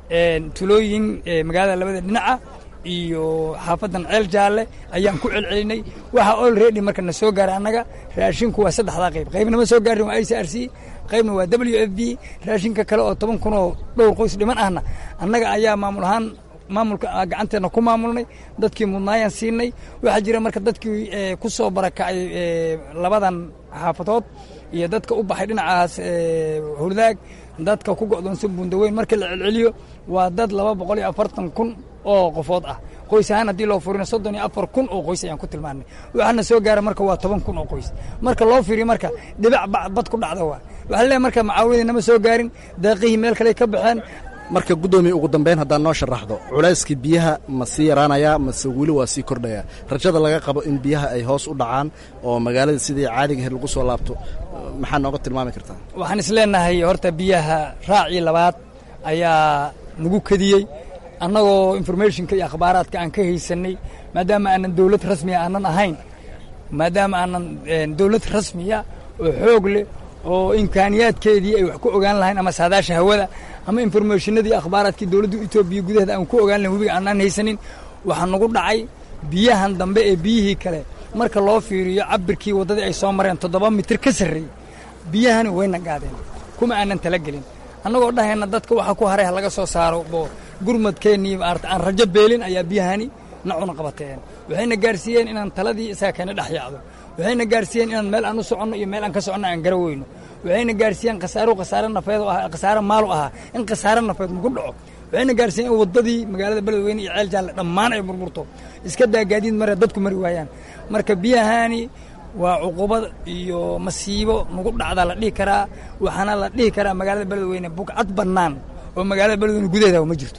tulooyin magaalada labada dhinaca iyo xaafadan ceel jaalle ayaan ku celcelinay waxa olredy marka na soo gaaray annaga raashinku waa saddexdaa qayb qaybna ma soo gaarin waa i c r c qaybna waa w f b raashinka kale oo toban kun oo dhowr qoys dhiman ahna annaga ayaa maamul ahaan maamulka gacanteedna ku maamulnay dadkii mudnaayaan siinay waxaa jira marka dadkii ku soo barakacay labadan xaafadood iyo dadka u baxay dhinacaas hurdaag dadka ku go'doonsan buundaweyn markii la celceliyo waa dad laba boqol iyo afartan kun oo qofood ah qoys ahaan haddii loo furino soddon iyo afar kun oo qoys ayaan ku tilmaanay waxaana soo gaara marka waa toban kun oo qoys marka loo fiiriyo marka dhibac bad ku dhacda waa waxaa leeyahay marka macaawimadii nama soo gaarin daaqihii meel kale ka baxeen marka guddoomiye ugu dambeyn haddaan noo sharaxdo culayskii biyaha ma sii yaraanayaa mase weli waa sii kordhayaa rajada laga qabo in biyaha ay hoos u dhacaan oo magaalada sidii caadigaheed lagu soo laabto maxaa nooga tilmaami kartaa waxaan isleenahay horta biyaha raacii labaad ayaa nagu kediyey annagoo informationka iyo akhbaaraadka aan ka haysanay maadaama aanan dowlad rasmiya aanan ahayn maadaama aanan dowlad rasmiya oo xoog leh oo imkaaniyaadkeedii ay wax ku ogaan lahayn ama saadaasha hawada ama informationadii akhbaaraadkii dowladda etoobiya gudaheeda aan ku ogaan lahayn webiga aanaan haysanin waxaa nagu dhacay biyahan dambe ee biyihii kale marka loo fiiriyo cabirkii waddadii ay soo mareen toddoba mitir ka sarreeyey biyahani wayna gaadeen kuma aanan talagelin annagoo dhahayna dadka waxa ku haray ha laga soo saaro oo gurmadkeennii maarata aan rajo beelin ayaa biyahani nacuna qabateen waxayna gaarsiiyeen inaan taladii isaga keena dhex yaacdo waxayna gaarsiiyeen inaan meel aan u soconno iyo meel aan ka soconno aan gara weyno waxayna gaarsiiyeen khasaaro khasaare nafeed oo ah khasaare maalu ahaa in khasaare nafeed nagu dhaco waxayna gaarsiiyeen in waddadii magaalada beledweyne iyo ceel jaalle dhammaan ay burburto iska daa gaadiid mare dadku mari waayaan marka biyahani waa cuqubad iyo masiibo nagu dhacdaa la dhihi karaa waxaana la dhihi karaa magaalada beledweyne bugcad bannaan oo magaalada beledweyne gudaheeda ma jirto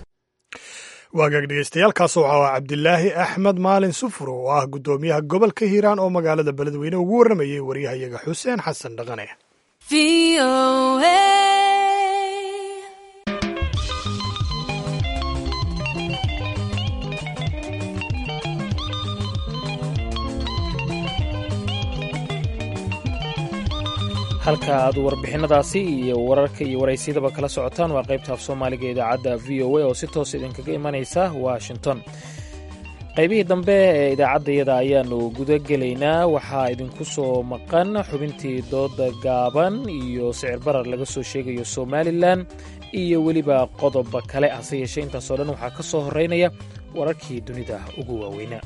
waagaag dhegeystayaaalkaas waxaa ah cabdilaahi axmed maalin sufur oo ah guddoomiyaha gobolka hiiraan oo magaalada beledweyne ugu warramayey waryahayaga xuseen xasan dhaqane halka aad warbixinadaasi iyo wararka iyo waraysyadaba kala socotaan waa qaybta af soomaaliga idaacadda v o a oo si toos idinkaga imanaysa washington qaybihii dambe ee idaacaddayada ayaanu guda gelaynaa waxaa idinku soo maqan xubintii dooda gaaban iyo sicir barar laga soo sheegayo somalilan iyo weliba qodoba kale hase yeeshee intaasoo dhan waxaa ka soo horeynaya wararkii dunida ugu waaweynaa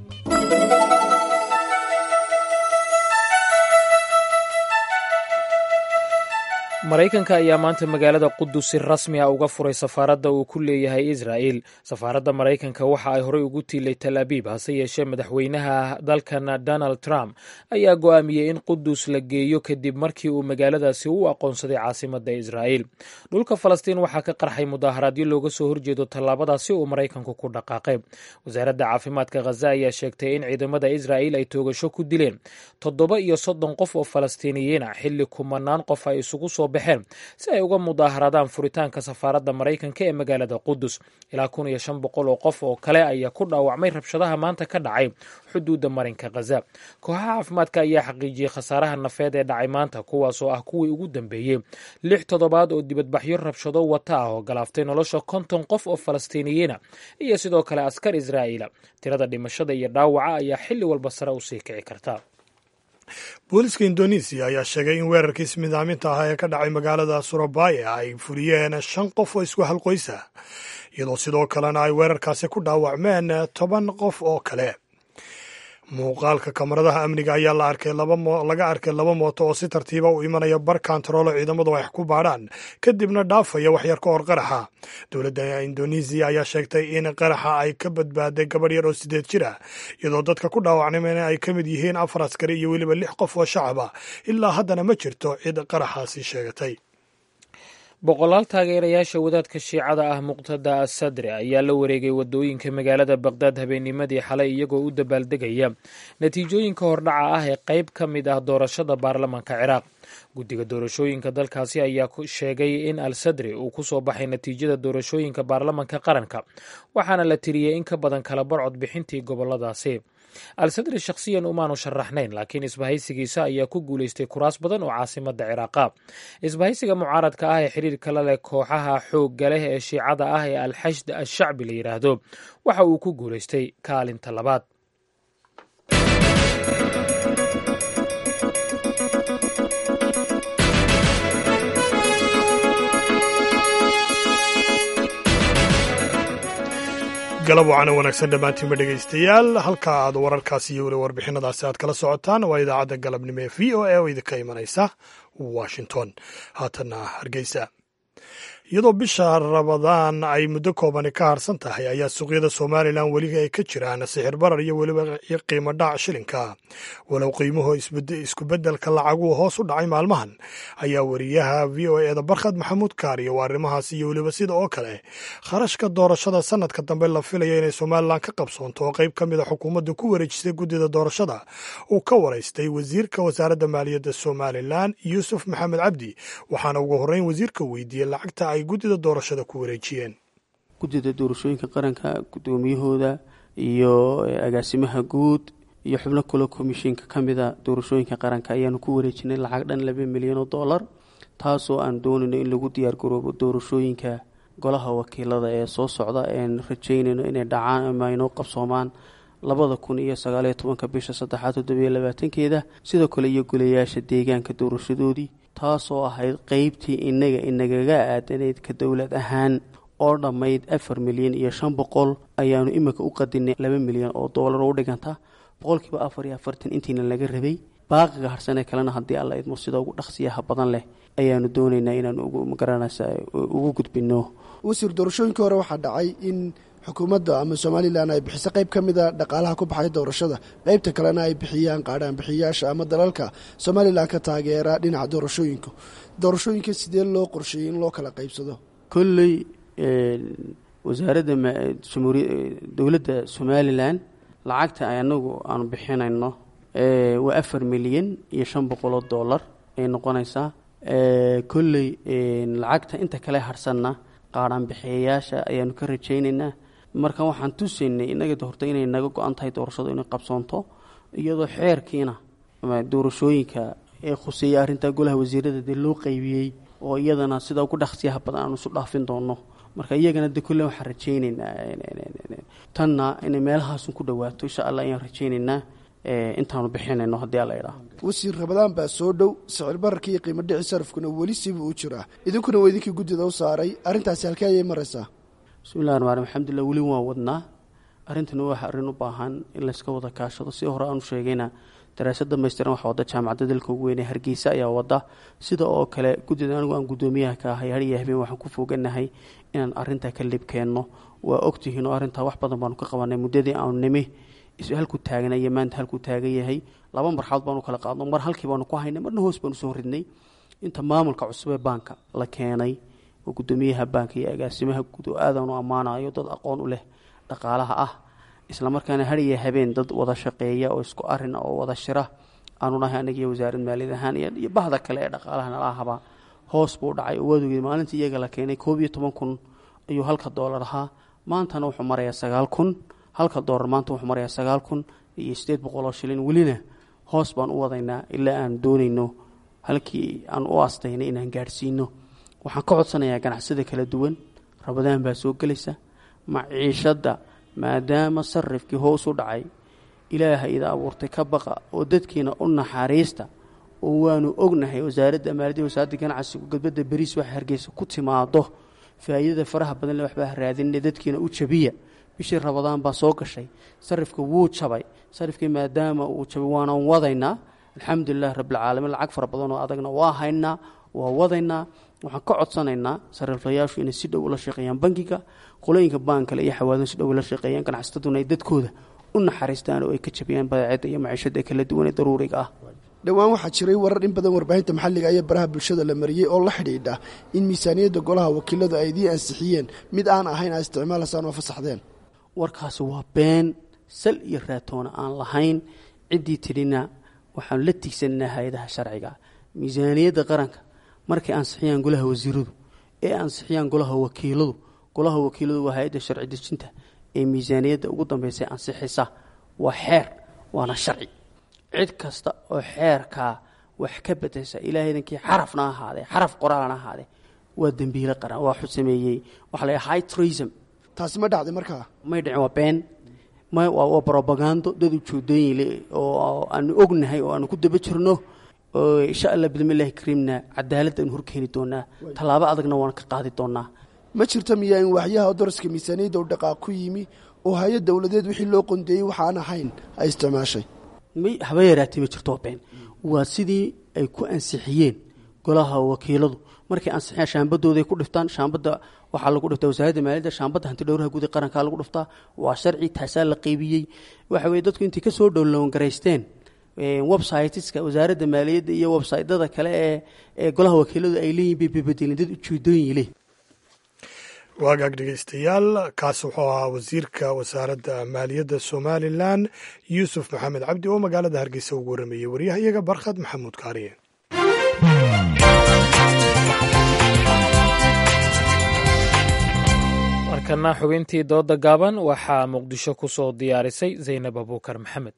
maraykanka ayaa maanta magaalada qudus si rasmi a uga furay safaaradda uu ku leeyahay israa'il safaaradda maraykanka waxa ay horey ugu tiilay tal abiib hase yeeshee madaxweynaha dalkan donald trump ayaa go'aamiyey in qudus la geeyo kadib markii uu magaaladaasi u aqoonsaday caasimadda israa'il dhulka falastiin waxaa ka qarxay mudaaharaadyo looga soo horjeedo tallaabadaasi uu maraykanku ku dhaqaaqay wasaaradda caafimaadka khaza ayaa sheegtay in ciidamada israa'il ay toogasho ku dileen toddoba iyo soddon qof oo falastiiniyiin ah xilli kumanaan qof ay isugu soo baxeen si ay uga mudaaharadaan furitaanka safaaradda maraykanka ee magaalada qudus ilaa kun iyo shan boqol oo qof oo kale ayaa ku dhaawacmay rabshadaha maanta ka dhacay xuduudda marinka khaza kooxaha caafimaadka ayaa xaqiijiyey khasaaraha nafeed ee dhacay maanta kuwaasoo ah kuwii ugu dambeeyey lix toddobaad oo dibadbaxyo rabshado wata ah oo galaaftay nolosha konton qof oo falastiiniyiina iyo sidoo kale askar israa'iila tirada dhimashada iyo dhaawaca ayaa xilli walba sare usii kici karta booliska indonesiya ayaa sheegay in weerarkii ismidaaminta ahaa ee ka dhacay magaalada surabaya ay fuliyeen shan qof oo isku halqoysa iyadoo sidoo kalena ay weerarkaasi ku dhaawacmeen toban qof oo kale muuqaalka kamaradaha amniga ayaa la arkay laga arkay laba mooto oo si tartiiba u imanaya bar kantaroolo ciidamadu wax ku baadhaan kadibna dhaafaya waxyar ka hor qaraxa dowladda indonesiya ayaa sheegtay in qaraxa ay ka badbaaday gabadh yar oo sideed jir ah iyadoo dadka ku dhaawacnimeen ay ka mid yihiin afar askari iyo weliba lix qof oo shacab ah ilaa haddana ma jirto cid qaraxaasi sheegatay boqolaal taageerayaasha wadaadka shiicada ah muqtada asadre ayaa la wareegay wadooyinka magaalada baqdaad habeennimadii xalay iyagoo u dabaaldegaya natiijooyinka hordhaca ah ee qayb ka mid ah doorashada baarlamaanka ciraaq guddiga doorashooyinka dalkaasi ayaa sheegay in al sadri uu ku soo baxay natiijada doorashooyinka baarlamanka qaranka waxaana la tiriyey in ka badan kala bar codbixintii goboladaasi al sadri shakhsiyan umaanu sharaxnayn laakiin isbahaysigiisa ayaa ku guulaystay kuraas badan oo caasimada ciraaqa isbahaysiga mucaaradka ah ee xiriirka la leh kooxaha xoogga leh ee shiicada ah ee alxashd ashacbi la yidhaahdo waxa uu ku guulaystay kaalinta labaad galab wacana wanaagsan dhammaantiinba dhegaystayaal halka aad wararkaasi iyo weli warbixinadaasi aad kala socotaan waa idaacadda galabnimo ee v o a oo idinka imanaysa washington haatanna hargeysa iyadoo bisha rabadaan ay muddo koobani ka harsan tahay ayaa suuqyada somalilan weli ay ka jiraan sixir barar iyo weliba qiimo dhac shilinka walow qiimuhu iskubedelka lacaguhu hoos u dhacay maalmahan ayaa wariyaha v o eda barkhad maxamuud kaariyo waa arrimahaas iyo weliba sida oo kale kharashka doorashada sanadka dambe la filaya inay somalilan ka qabsoonto oo qayb ka mida xukuumadda ku wareejisay guddida doorashada uu ka waraystay wasiirka wasaaradda maaliyadda somalilan yuusuf maxamed cabdi waxaana ugu horreyn wasiirka weydiiyey lacagta ay guddida doorashada ku wareejiyeen guddida doorashooyinka qaranka guddoomiyahooda iyo agaasimaha guud iyo xubno kale komishinka ka mida doorashooyinka qaranka ayaanu ku wareejinay lacag dhan laba milyan oo dollar taasoo aan doonayno in lagu diyaargaroobo doorashooyinka golaha wakiilada ee soo socda een rajeynayno inay dhacaan ama aynoo qabsoomaan labada kun iyo sagaaliyo tobanka bisha saddexaad toddobiyo labaatankeeda sidoo kale iyo golayaasha deegaanka doorashadoodii taasoo ahayd qeybtii inaga inagaga aadanayd ka dowlad ahaan oo dhammayd afar milyan iyo shan boqol ayaanu imika u qadinay laba milyan oo doolar oo u dhiganta boqolkiiba afar iyo afartan intiina laga rabay baaqiga harsanee kalena haddii alla idmo sida ugu dhaqsiyaha badan leh ayaanu doonaynaa inaan magaranaysa ugu gudbino wasiir doorashooyinkii hore waxaa dhacay in xukuumadda ama somalilan ay bixiso qayb ka mida dhaqaalaha ku baxay doorashada qaybta kalena ay bixiyaan qaadhaan bixiyaasha ama dalalka somalilan ka taageera dhinaca doorashooyinka doorashooyinka sidee loo qorsheeyey in loo kala qaybsado kolley wasaaradda dowladda somalilan lacagta anagu aanu bixinayno waa afar milyan iyo shan boqol oo dollar ay noqonaysaa kolley lacagta inta kale harsanna qaadhaan bixiyayaasha ayaanu ka rajaynaynaa marka waxaan tusaynay inaga horta inay naga go-an tahay doorashadu inay qabsoonto iyadoo xeerkiina doorashooyinka ee khuseeya arrintaa golaha wasiirada dee loo qeybiyey oo iyadana sida ugu dhaqsiyaha badan aanu isu dhaafin doono marka iyagana de kolle waxaan rajaynaynaa tanna inay meelahaasun ku dhawaato insha allah ayaan rajaynaynaa intaanu bixinayno haddii alla idhaa wasiir rabadaan baa soo dhow sicir bararka iyo qiimo dhici sarafkuna weli siibuu u jiraa idinkuna waa idinkii guddida u saaray arrintaasi halkee ayay maraysaa bismillahi ramaan alxamdulilah weli waan wadnaa arrintani waa arrin u baahan in layska wada kaashado si hore aanu sheegayna daraasad dhamaystiran waxaa wadda jaamacadda dalka ugu weynee hargeysa ayaa wadda sida oo kale guddida anigu aan guddoomiyaha ka ahay hariya habeen waxaan ku fooganahay inaan arrintaa ka libkeenno waa ogtihiin oo arrintaa wax badan baanu ka qabanay muddadii aanu nimi halkuu taagna iyo maanta halkuu taagan yahay laba marxalood baanu kala qaadno mar halkii baanu ku haynay marna hoos baanu soo ridnay inta maamulka cusub ee baanka la keenay oo guddoomiyaha baanka iyo agaasimaha guud oo aadaanu ammaanayo dad aqoon u leh dhaqaalaha ah islamarkaana hariya habeen dad wada shaqeeya oo isku arin oo wada shira aanu nahay anagiyo wasaarad maaliyad ahaan iyo bahda kale ee dhaqaalaha nala ahaba hoos buu dhacay oo waadogey maalintii iyaga la keenay koob iyo toban kun ayuu halka doolar ahaa maantana wuxuu marayaa sagaal kun halka doolar maanta wuxuu marayaa sagaal kun iyo sideed boqol oo shilin welina hoos baan u wadaynaa ilaa aan doonayno halkii aan u astaynay inaan gaadhsiino waxaan ka codsanayaa ganacsida kala duwan rabadaan baa soo gelaysa maciishadda maadaama sarifkii hoos u dhacay ilaaha ida abuurtay ka baqa oo dadkiina u naxariista oo waanu ognahay wasaaradda maaliyadda wasaaradda ganacsigu gadbadda beriis waxa hargeysa ku timaado faa'iidada faraha badan le waxbaa raadinina dadkiina u jabiya bishii rabadaan baa soo gashay sarifka wuu jabay sarifkii maadaama uu jabay waanaan wadaynaa alxamdulilah rabbilcaalamiin lacag fara badan oo adagna waa haynaa waa wadaynaa waxaan ka codsanaynaa sariflayaashu inay si dhow ula shaqeeyaan bankiga qolooyinka baankale iyo xawaadan si dhow ula shaqeeyaan ganacsataduna ay dadkooda u naxariistaan oo ay ka jabiyaan badeecadda iyo maciishada kala duwan ee daruuriga ah dhowaan waxaa jiray warar in badan warbaahinta maxalliga iyo baraha bulshada la mariyey oo la xidhiidha in miisaaniyadda golaha wakiiladu ay idiin ansixiyeen mid aan ahayn aa isticmaalaysaan oo fasaxdeen warkaasi waa been sal iyo raatoona aan lahayn ciddii tidhina waxaanu la tiigsananaa hay-adaha sharciga miisaaniyadda qaranka markay ansixiyaan golaha wasiiradu ee ansixiyaan golaha wakiiladu golaha wakiiladu waa hay-adda sharci dejinta ee miisaaniyadda ugu dambaysa ansixisa waa xeer waana sharci cid kasta oo xeerkaa wax ka bedesha ilaahaydankii xarafna ahaadee xaraf qoraalna ahaadee waa dembiile qaran waa xu sameeyey waxaa la high tourism taasi ma dhacday markaa may dhicin waa been may waa waa brobagando dad ujoodooyin le oo aanu ognahay oo aanu ku daba jirno oo insha allah bidmillahi kariimna cadaalad aynu horkeeni doonaa tallaabo adagna waan ka qaadi doonaa ma jirta miyaa in waxyaha daraska miisaaniyadda u dhaqaaq ku yimi oo hay-ad dowladeed wixii loo qondeeyey waxaan ahayn ay isticmaashay may haba yaraatay ma jirto been waa sidii ay ku ansixiyeen golaha wakiiladu markay ansixiyaan shaambadooday ku dhiftaan shaambadda waxaa lagu dhiftaa wasaaradda maaliyadda shaambadda hanti dhowraha guud ee qarankaa lagu dhiftaa waa sharci taasaa la qeybiyey waxa weye dadku intay kasoo dhowlowangaraysteen websiteska wasaaradda maaliyadda iyo websytada kale ee ee golaha wakiiladu ay leeyihin bay bebedelin dad ujeedooyin leh waagaag dhegeystayaal kaas wuxuu ahaa wasiirka wasaaradda maaliyadda somalilan yuusuf maxamed cabdi oo magaalada hargeysa ugu warrameeyey waryahayaga barkhad maxamuud kaariye markana xubintii dooda gaaban waxaa muqdisho ku soo diyaarisay zaynab abuukar maxamed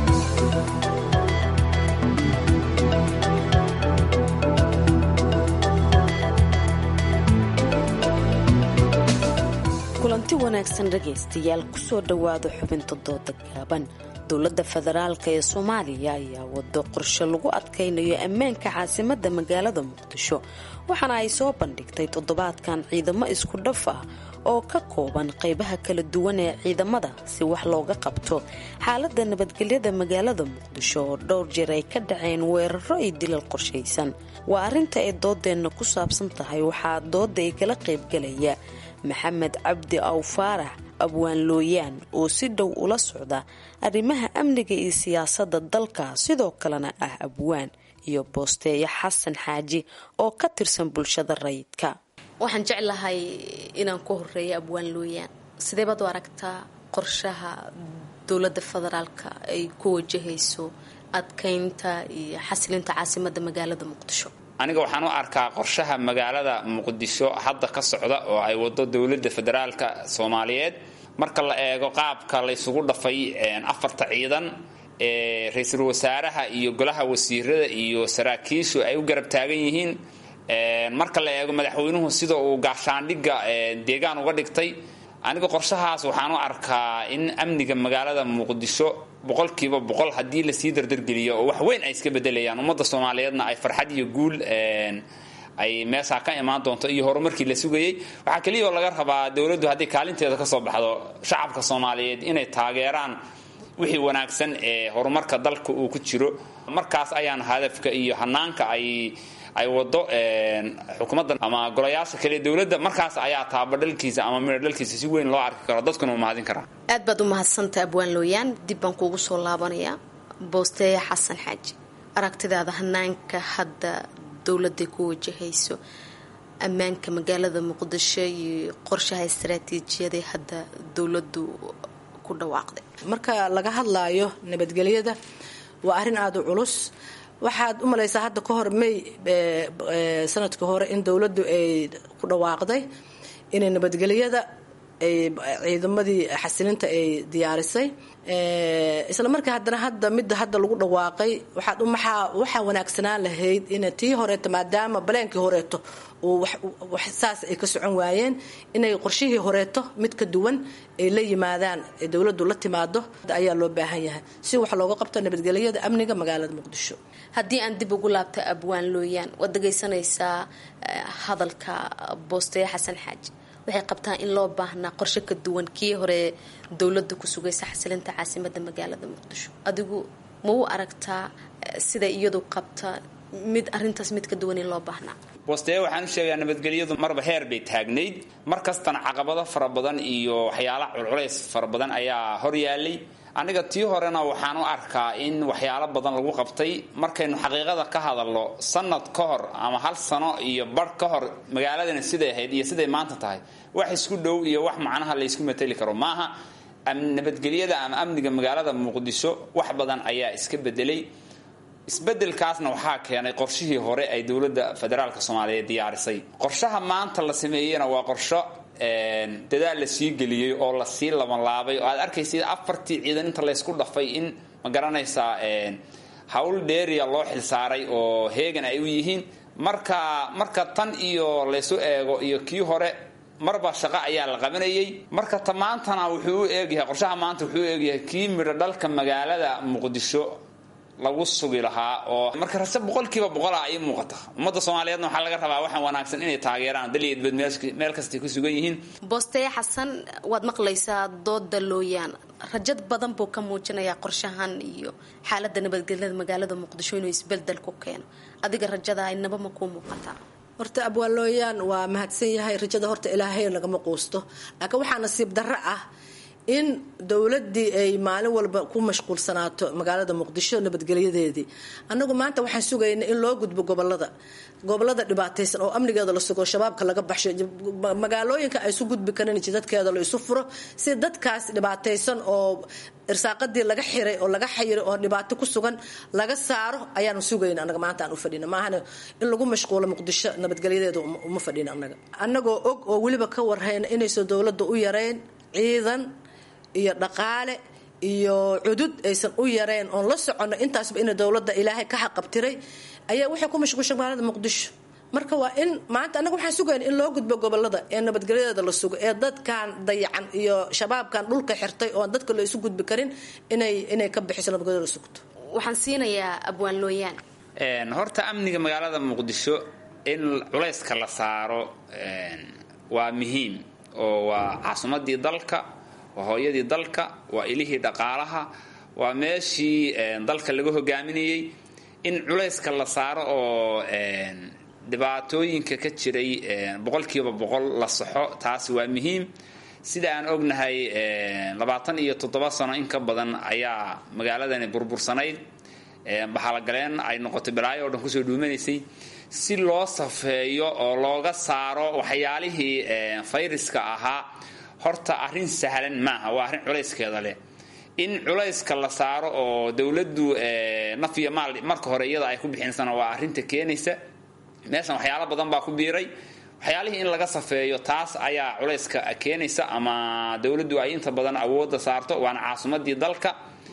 kulanti wanaagsan dhegaystayaal kusoo dhowaada xubinta dooda gaaban dowladda federaalk ee soomaaliya ayaa wado qorshe lagu adkaynayo ammaanka caasimadda magaalada muqdisho waxaana ay soo bandhigtay toddobaadkan ciidamo isku dhaf ah oo ka kooban qaybaha kala duwan ee ciidamada si wax looga qabto xaaladda nabadgelyada magaalada muqdisho oo dhowr jeer ay ka dhaceen weeraro iyo dilal qorshaysan waa arrinta ay doodeenna ku saabsan tahay waxaa dooda ay kala qaybgalaya maxamed cabdi aw faarax abwaan looyaan oo si dhow ula socda arrimaha amniga iyo siyaasadda dalka sidoo kalena ah abwaan iyo boosteeyo xasan xaaji oo ka tirsan bulshada rayidka waxaan jeclahay inaan ku horeeyo abwaan looyaan sidee baad u aragtaa qorshaha dowladda federaalka ay ku wajahayso adkaynta iyo xasilinta caasimadda magaalada muqdisho aniga waxaan u arkaa qorshaha magaalada muqdisho hadda ka socda oo ay wado dowladda federaalka soomaaliyeed marka la eego qaabka laysugu dhafay afarta ciidan ee ra-iisul wasaaraha iyo golaha wasiirada iyo saraakiishu ay u garab taagan yihiin marka la eego madaxweynuhu sida uu gaashaandhigga deegaan uga dhigtay aniga qorshahaas waxaan u arkaa in amniga magaalada muqdisho boqolkiiba boqol haddii lasii dardargeliyo oo wax weyn ay iska bedelayaan ummadda soomaaliyeedna ay farxad iyo guul ay meeshaa ka imaan doonto iyo horumarkii la sugayey waxaa keliya oo laga rabaa dowladdu hadday kaalinteeda ka soo baxdo shacabka soomaaliyeed inay taageeraan wixii wanaagsan ee horumarka dalka uu ku jiro markaas ayaan hadafka iyo hanaanka ay ay wado xukuumadda ama golayaasha kale dowladda markaas ayaa taabadhalkiisa ama midhodhalkiisa si weyn loo arki karo dadkuna u mahadin karaa aad baad u mahadsantay abwaan looyaan dib baan kuugu soo laabanayaa boosteeya xasan xaaji aragtidaada hanaanka hadda dowladday ku wajahayso ammaanka magaalada muqdisho iyo qorshaha istaraatiijiyada hadda dowladdu ku dhawaaqday marka laga hadlaayo nabadgelyada waa arrin aada u culus waxaad u malaysaa hadda ka hor may sanadka hore in dowladdu ay ku dhawaaqday inay nabadgelyada ay ciidamadii xasilinta ay diyaarisay isla markaa haddana hadda midda hadda lagu dhawaaqay waxaad maxaa waxaa wanaagsanaan lahayd in tii horeeto maadaama baleenkii horeeto wax saas ay ka socon waayeen inay qorshihii horeeto mid ka duwan ay la yimaadaan ee dowladdu la timaado ayaa loo baahan yahay si wax looga qabto nabadgelyada amniga magaalada muqdisho haddii aan dib ugu laabta abwaan looyaan waad dhegaysanaysaa hadalka boosteeye xasan xaaji waxay qabtaan in loo baahnaa qorshe ka duwan kii hore dowladda ku sugaysa xasilinta caasimada magaalada muqdisho adigu ma u aragtaa siday iyadu qabta mid arintaas mid ka duwan in loo baahnaa boosteeye waxaan u sheegayaa nabadgelyadu marba heer bay taagnayd mar kastana caqabado fara badan iyo waxyaala culculays fara badan ayaa hor yaalay aniga tii horena waxaan u arkaa in waxyaalo badan lagu qabtay markaynu xaqiiqada ka hadalno sanad ka hor ama hal sano iyo bar ka hor magaaladani siday ahayd iyo siday maanta tahay wax isku dhow iyo wax macnaha laysku mateli karo maaha nabadgelyada ama amniga magaalada muqdisho wax badan ayaa iska bedelay isbedelkaasna waxaa keenay qorshihii hore ay dowladda federaalka soomaaliyeed diyaarisay qorshaha maanta la sameeyena waa qorsho dadaal la sii geliyey oo lasii labanlaabay oo aad arkaysa afartii ciidan inta laysku dhafay in ma garanaysaa hawl dheeriya loo xilsaaray oo heegan ay u yihiin marka marka tan iyo laysu eego iyo kii hore marba shaqo ayaa la qabanayay marka ta maantana wuxuu u eegyahay qorshaha maanta wuxuu u eegyahay kii midho dhalka magaalada muqdisho lagu sugi lahaa oo marka rase boqolkiiba boqol ah ay muuqata ummadda soomaaliyeedna waxaa laga rabaa waxaan wanaagsan inay taageeraan daliyeedbad meel kastay ku sugan yihiin boosteye xasan waad maqlaysaa dooda looyaan rajad badan buu ka muujinayaa qorshahan iyo xaalada nabadgelyada magaalada muqdisho inuu isbedel ku keeno adiga rajada inaba ma kuu muuqataa horta abwaalooyaan waa mahadsan yahay rajada horta ilaahay lagama quusto laakiin waxaa nasiib darro ah in dowladii ay maalin walba ku mashquulsanaato magaalada muqdisho nabadgelyadeedii annagu maanta waxaan sugayna in loo gudbo gobolada gobolada dhibaataysan oo amnigeeda la sugo shabaabka laga baxsho magaalooyinka ay isu gudbi karin jidadkeeda la isu furo si dadkaas dhibaataysan oo irsaaqadii laga xiray oo laga xayiray oo dhibaato ku sugan laga saaro ayaanu sugayna anaga maanta aan u fadhina maahana in lagu mashquulo muqdisho nabadgelyadeeda uma fadhina anaga annagoo og oo weliba ka warhayna inaysan dowladda u yareyn ciidan iyo dhaqaale iyo cudud aysan u yareen oon la soconno intaasba ina dowladda ilaahay ka xaqabtiray ayaa waxay ku mashquulshay magaalada muqdisho marka waa in maanta annaga waxaan sugayna in loo gudbo gobolada ee nabadgelyadeeda la sugo ee dadkan dayacan iyo shabaabkan dhulka xirtay oo dadka la isu gudbi karin inay inay ka bixiso nabadgelyada la sugto waxaan siinayaa abwaan looyaan horta amniga magaalada muqdisho in culayska la saaro waa muhiim oo waa caasimadii dalka waa hooyadii dalka waa ilihii dhaqaalaha waa meeshii dalka laga hogaaminayey in culayska la saaro oo dhibaatooyinka ka jiray boqolkiiba boqol la saxo taasi waa muhiim sida aan ognahay labaatan iyo toddoba sano in ka badan ayaa magaaladani burbursanayd bahalogaleen ay noqotay balaayo o dhan kusoo dhuumanaysay si loo safeeyo oo looga saaro waxyaalihii fayraska ahaa horta arrin sahlan maaha waa arrin culayskeeda leh in culayska la saaro oo dowladdu naf iyo maal marka hore iyada ay ku bixinsana waa arrinta keenaysa meeshan waxyaalo badan baa ku biiray waxyaalihii in laga safeeyo taas ayaa culayska keenaysa ama dowladdu ay inta badan awoodda saarto waana caasimadii dalka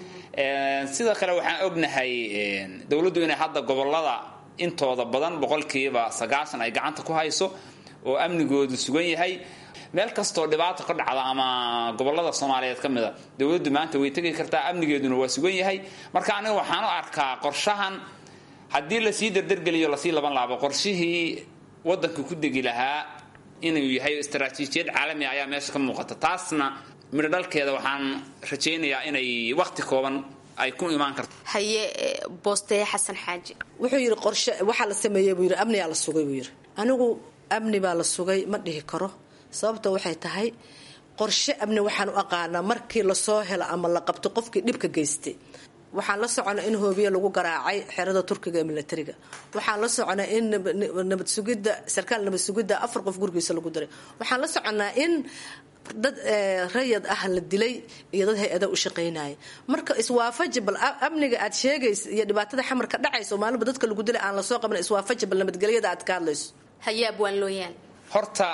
sidoo kale waxaan ognahay dowladdu inay hadda gobolada intooda badan boqolkiiba sagaashan ay gacanta ku hayso oo amnigoodu sugan yahay meel kastoo dhibaato ka dhacda ama gobolada soomaaliyeed ka mida dowladdu maanta way tegi kartaa amnigeeduna waa sugan yahay marka aniga waxaan u arkaa qorshahan haddii lasii dardargeliyo lasii laban laabo qorshihii wadanka ku degi lahaa inuu yahay istaraatiijiyad caalami ayaa meesha ka muuqata taasna midho dhalkeeda waxaan rajaynayaa inay waqti kooban ay ku imaan karto haye boosteye xasan xaaji wuxuu yidhi qorshe waxaa la sameeyey buu yidhi amniyaa la sugay buu yidhi anigu amni baa la sugay ma dhihi karo sababta waxay tahay qorshe amni waxaan u aqaanaa markii lasoo helo ama la qabto qofkii dhibka geystay waxaan la soconaa in hoobiye lagu garaacay xerada turkiga ee milatariga waxaan la soconaa in nabad sugidda sarkaal nabad sugidda afar qof gurigiisa lagu diray waxaan la soconaa in dad rayad ah la dilay iyo dad hay-ada u shaqaynaya marka iswaafaji bal amniga aad sheegaysa iyo dhibaatada xamarka dhacaysa oo maalinba dadka lagu dilay aan lasoo qaban iswaafaji bal nabadgelyada aad ka hadlayso haye abwaan looyaan horta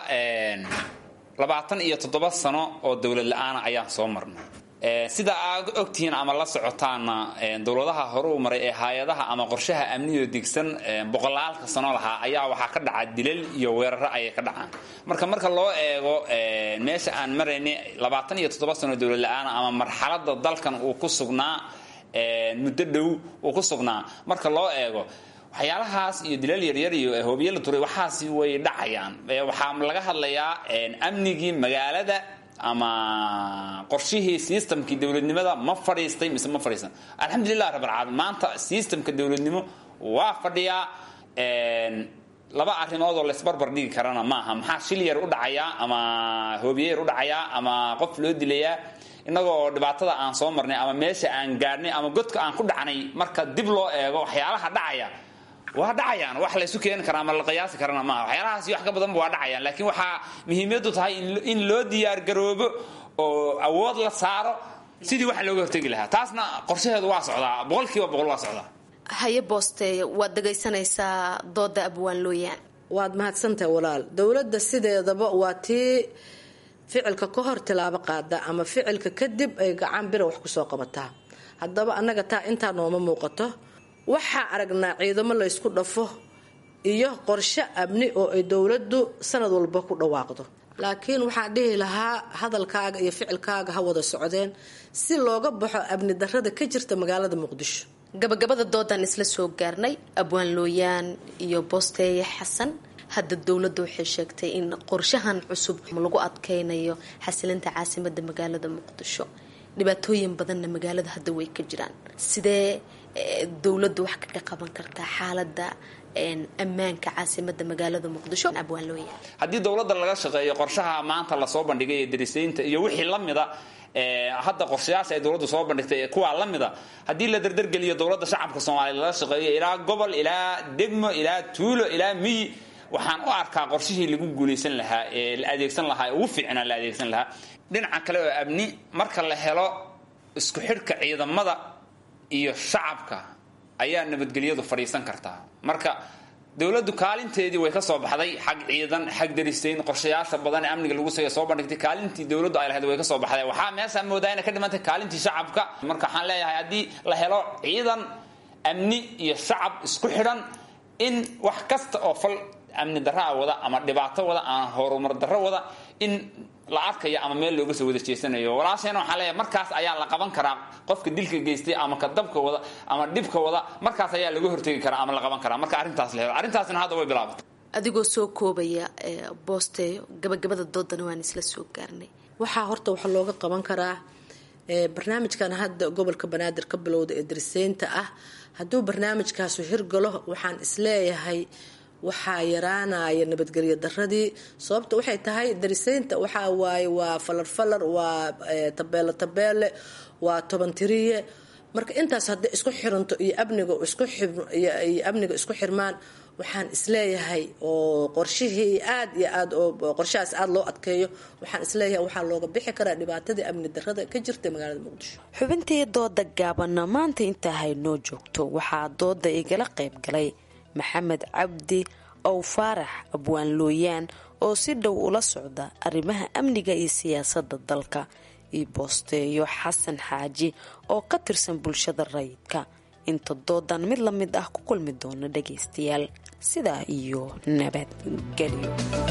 labaatan iyo toddoba sano oo dowlad la-aana ayaan soo marnay sida aad ogtihiin ama la socotaana dowladaha hore u maray ee hay-adaha ama qorshaha amniyo digsan boqolaalka sano lahaa ayaa waxaa ka dhaca dilal iyo weeraro ayay ka dhacaan marka marka loo eego meesha aan maraynay labaatan iyo toddoba sano dowlad la-aana ama marxalada dalkan uu ku sugnaa muddo dhow uu ku sugnaa marka loo eego waxyaalahaas iyo dilal yaryar iyo hoobiye la turay waxaasi way dhacayaan waxaa laga hadlayaa amnigii magaalada ama qorshihii systemkii dowladnimada ma fadhiistay mise ma fadhiistan alxamdulilah rabbilcaalamiin maanta systemka dowladnimo waa fadhiyaa laba arrimood oo laysbarbar dhigi karana maaha maxaa shil yar u dhacayaa ama hoobiye yar u dhacayaa ama qof loo dilayaa innagoo dhibaatada aan soo marnay ama meesha aan gaadhnay ama godka aan ku dhacnay marka dib loo eego waxyaalaha dhacaya waa dhacayaan wax laysu keeni karaa ama la qiyaasi karana maaha waxyaalahaas iyo wax ka badanba waa dhacayaan laakiin waxaa muhiimadu tahay in loo diyaargaroobo oo awood la saaro sidii wax looga hortegi lahaa taasna qorshaheedu waa socdaa boqolkiiba boqol waa socdaa haye boosteeya waad dhegaysanaysaa dooda abwaan looyaan waad mahadsantahay walaal dowladda sideedaba waa tii ficilka ka hor tilaabo qaada ama ficilka kadib ay gacan bira wax kusoo qabataa haddaba annaga taa intaa nooma muuqato waxaa aragnaa ciidamo laysku dhafo iyo qorshe amni oo ay dowladdu sanad walba ku dhawaaqdo laakiin waxaan dhihi lahaa hadalkaaga iyo ficilkaaga ha wada socdeen si looga baxo amni darada ka jirta magaalada muqdisho gabagabada doodan isla soo gaarnay abwaan looyaan iyo boosteeye xasan hadda dowladda waxay sheegtay in qorshahan cusub lagu adkeynayo xasilinta caasimada magaalada muqdisho dhibaatooyin badanna magaalada hadda way ka jiraan sidee dowladdu wax kaga qaban kartaa xaalada ammaanka caasimada magaalada muqdisho abwaan looyaan haddii dowladda laga shaqeeyo qorshaha maanta lasoo bandhigay ee darisaynta iyo wixii la mida hadda qorshayaasha ay dowladdu soo bandhigtay kuwaa la mida haddii la dardargeliyo dowladda shacabka soomaaliya lala shaqeeyo ilaa gobol ilaa degmo ilaa tuulo ilaa miyi waxaan u arkaa qorshihii lagu guulaysan lahaa ee la adeegsan lahaa ee ugu fiicnaa la adeegsan lahaa dhinaca kale oo amni marka la helo isku xidhka ciidamada iyo shacabka ayaa nabadgelyadu fadhiisan kartaa marka dowladdu kaalinteedii way ka soo baxday xag ciidan xag darisayn qorshayaasha badan ee amniga lagu sayo soo bandhigtay kaalintii dowladdu ay lahayd way ka soo baxday waxaa meeshaa moodaa inay ka dhimantay kaalintii shacabka marka waxaan leeyahay haddii la helo ciidan amni iyo shacab isku xidhan in wax kasta oo fal amni darraa wada ama dhibaato wada ama horumar darro wada in la arkayo ama meel looga soo wada jeesanayo walaasheena waxaan leeyahay markaas ayaa la qaban karaa qofka dilka geystay ama ka dabka wada ama dhibka wada markaas ayaa laga hortegi karaa ama la qaban karaa marka arrintaas la helo arrintaasna hadda way bilaabatay adigoo soo koobaya boosteeyo gabagabada doodana waan isla soo gaarnay waxaa horta waxa looga qaban karaa barnaamijkan hadda gobolka banaadir ka bilowda ee dariseynta ah hadduu barnaamijkaasu hirgalo waxaan isleeyahay waxaa yaraanaya nabadgelyo daradii sababta waxay tahay dariseynta waxaa waaye waa falarfalar waa tabeelo tabeele waa tobantiriye marka intaas hadday isku xiranto iyo amniga iskuiyo amniga isku xirmaan waxaan isleeyahay oo qorshihii aad iyo aad oo qorshahaas aada loo adkeeyo waxaan isleeyahay waxaa looga bixi karaa dhibaatadii amni darada ka jirta magaalada muqdisho xubintii dooda gaabanna maanta intaa haynoo joogto waxaa dooda igala qayb galay maxamed cabdi ow faarax abwaan looyaan oo si dhow ula socda arrimaha amniga iyo siyaasadda dalka iyo boosteeyo xasan xaaji oo ka tirsan bulshada rayidka inta doodan mid la mid ah ku kulmi doona dhagaystayaal sidaa iyo nabadgelyo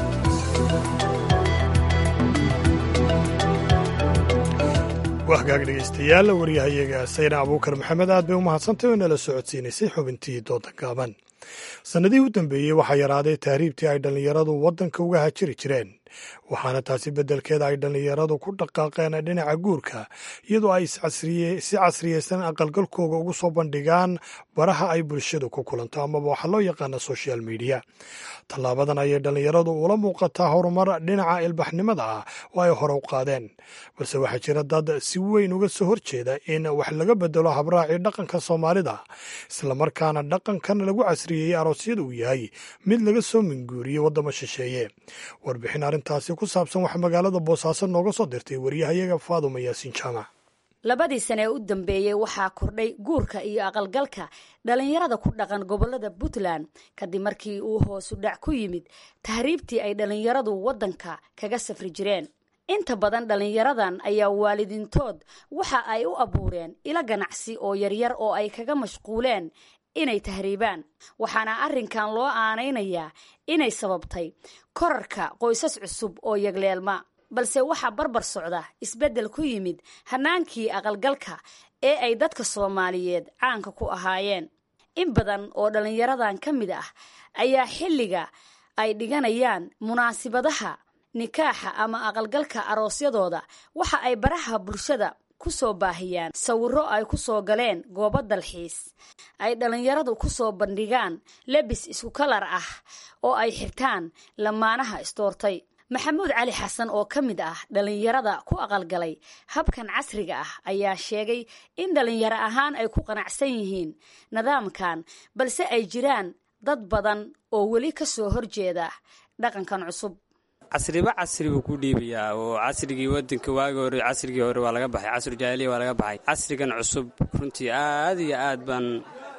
wahgaag dhegaystayaal waryahayaga sayna abuukar maxamed aad bay u mahadsantay oo nala socodsiinaysay xubintii dooda gaaban sannadihii u dambeeyey waxaa yaraaday tahriibtii ay dhallinyaradu waddanka uga hajiri jireen waxaana taasi beddelkeeda ay dhallinyaradu ku dhaqaaqeen dhinaca guurka iyadoo ay si casriyeysan aqalgalkooga ugu soo bandhigaan baraha ay bulshadu ku kulanto amaba waxaa loo yaqaana social media tallaabadan ayay dhallinyaradu ula muuqataa horumar dhinaca ilbaxnimada ah oo ay hore u qaadeen balse waxaa jira dad si weyn uga soo horjeeda in wax laga bedelo habraacii dhaqanka soomaalida islamarkaana dhaqankan lagu casriyeeyey aroosyada uu yahay mid laga soo minguuriyey waddamo shisheeye warbixin arrintaasi ku saabsan waxaa magaalada boosaaso nooga soo dirtay waryahayaga faaduma yaasiin jaamac labadii sane ee u dambeeyey waxaa kordhay guurka iyo aqalgalka dhallinyarada ku dhaqan gobolada puntland kadib markii uu hoosu dhac ku yimid tahriibtii ay dhallinyaradu waddanka kaga safri jireen inta badan dhallinyaradan ayaa waalidiintood waxa ay u abuureen ilo ganacsi oo yaryar oo ay kaga mashquuleen inay tahriibaan waxaana arrinkan loo aanaynayaa inay sababtay korarka qoysas cusub oo yagleelma balse waxaa barbar socda isbeddel ku yimid hannaankii aqalgalka ee ay dadka soomaaliyeed caanka ku ahaayeen in badan oo dhallinyaradan ka mid ah ayaa xilliga ay dhiganayaan munaasibadaha nikaaxa ama aqalgalka aroosyadooda waxa ay baraha bulshada ku soo baahiyaan sawirro ay ku soo galeen goobo dalxiis ay dhallinyaradu ku soo bandhigaan lebis isku kalar ah oo ay xirtaan lamaanaha istoortay maxamuud cali xasan oo ka mid ah dhallinyarada ku aqalgalay habkan casriga ah ayaa sheegay in dhallinyaro ahaan ay ku qanacsan yihiin nidaamkan balse ay jiraan dad badan oo weli ka soo horjeeda dhaqankan cusub casriba casri buu ku dhiibayaa oo casrigii wadanka waagi hore casrigii hore waa laga baxay casru jaahiliya waa laga baxay casrigan cusub runtii aad iyo aad baan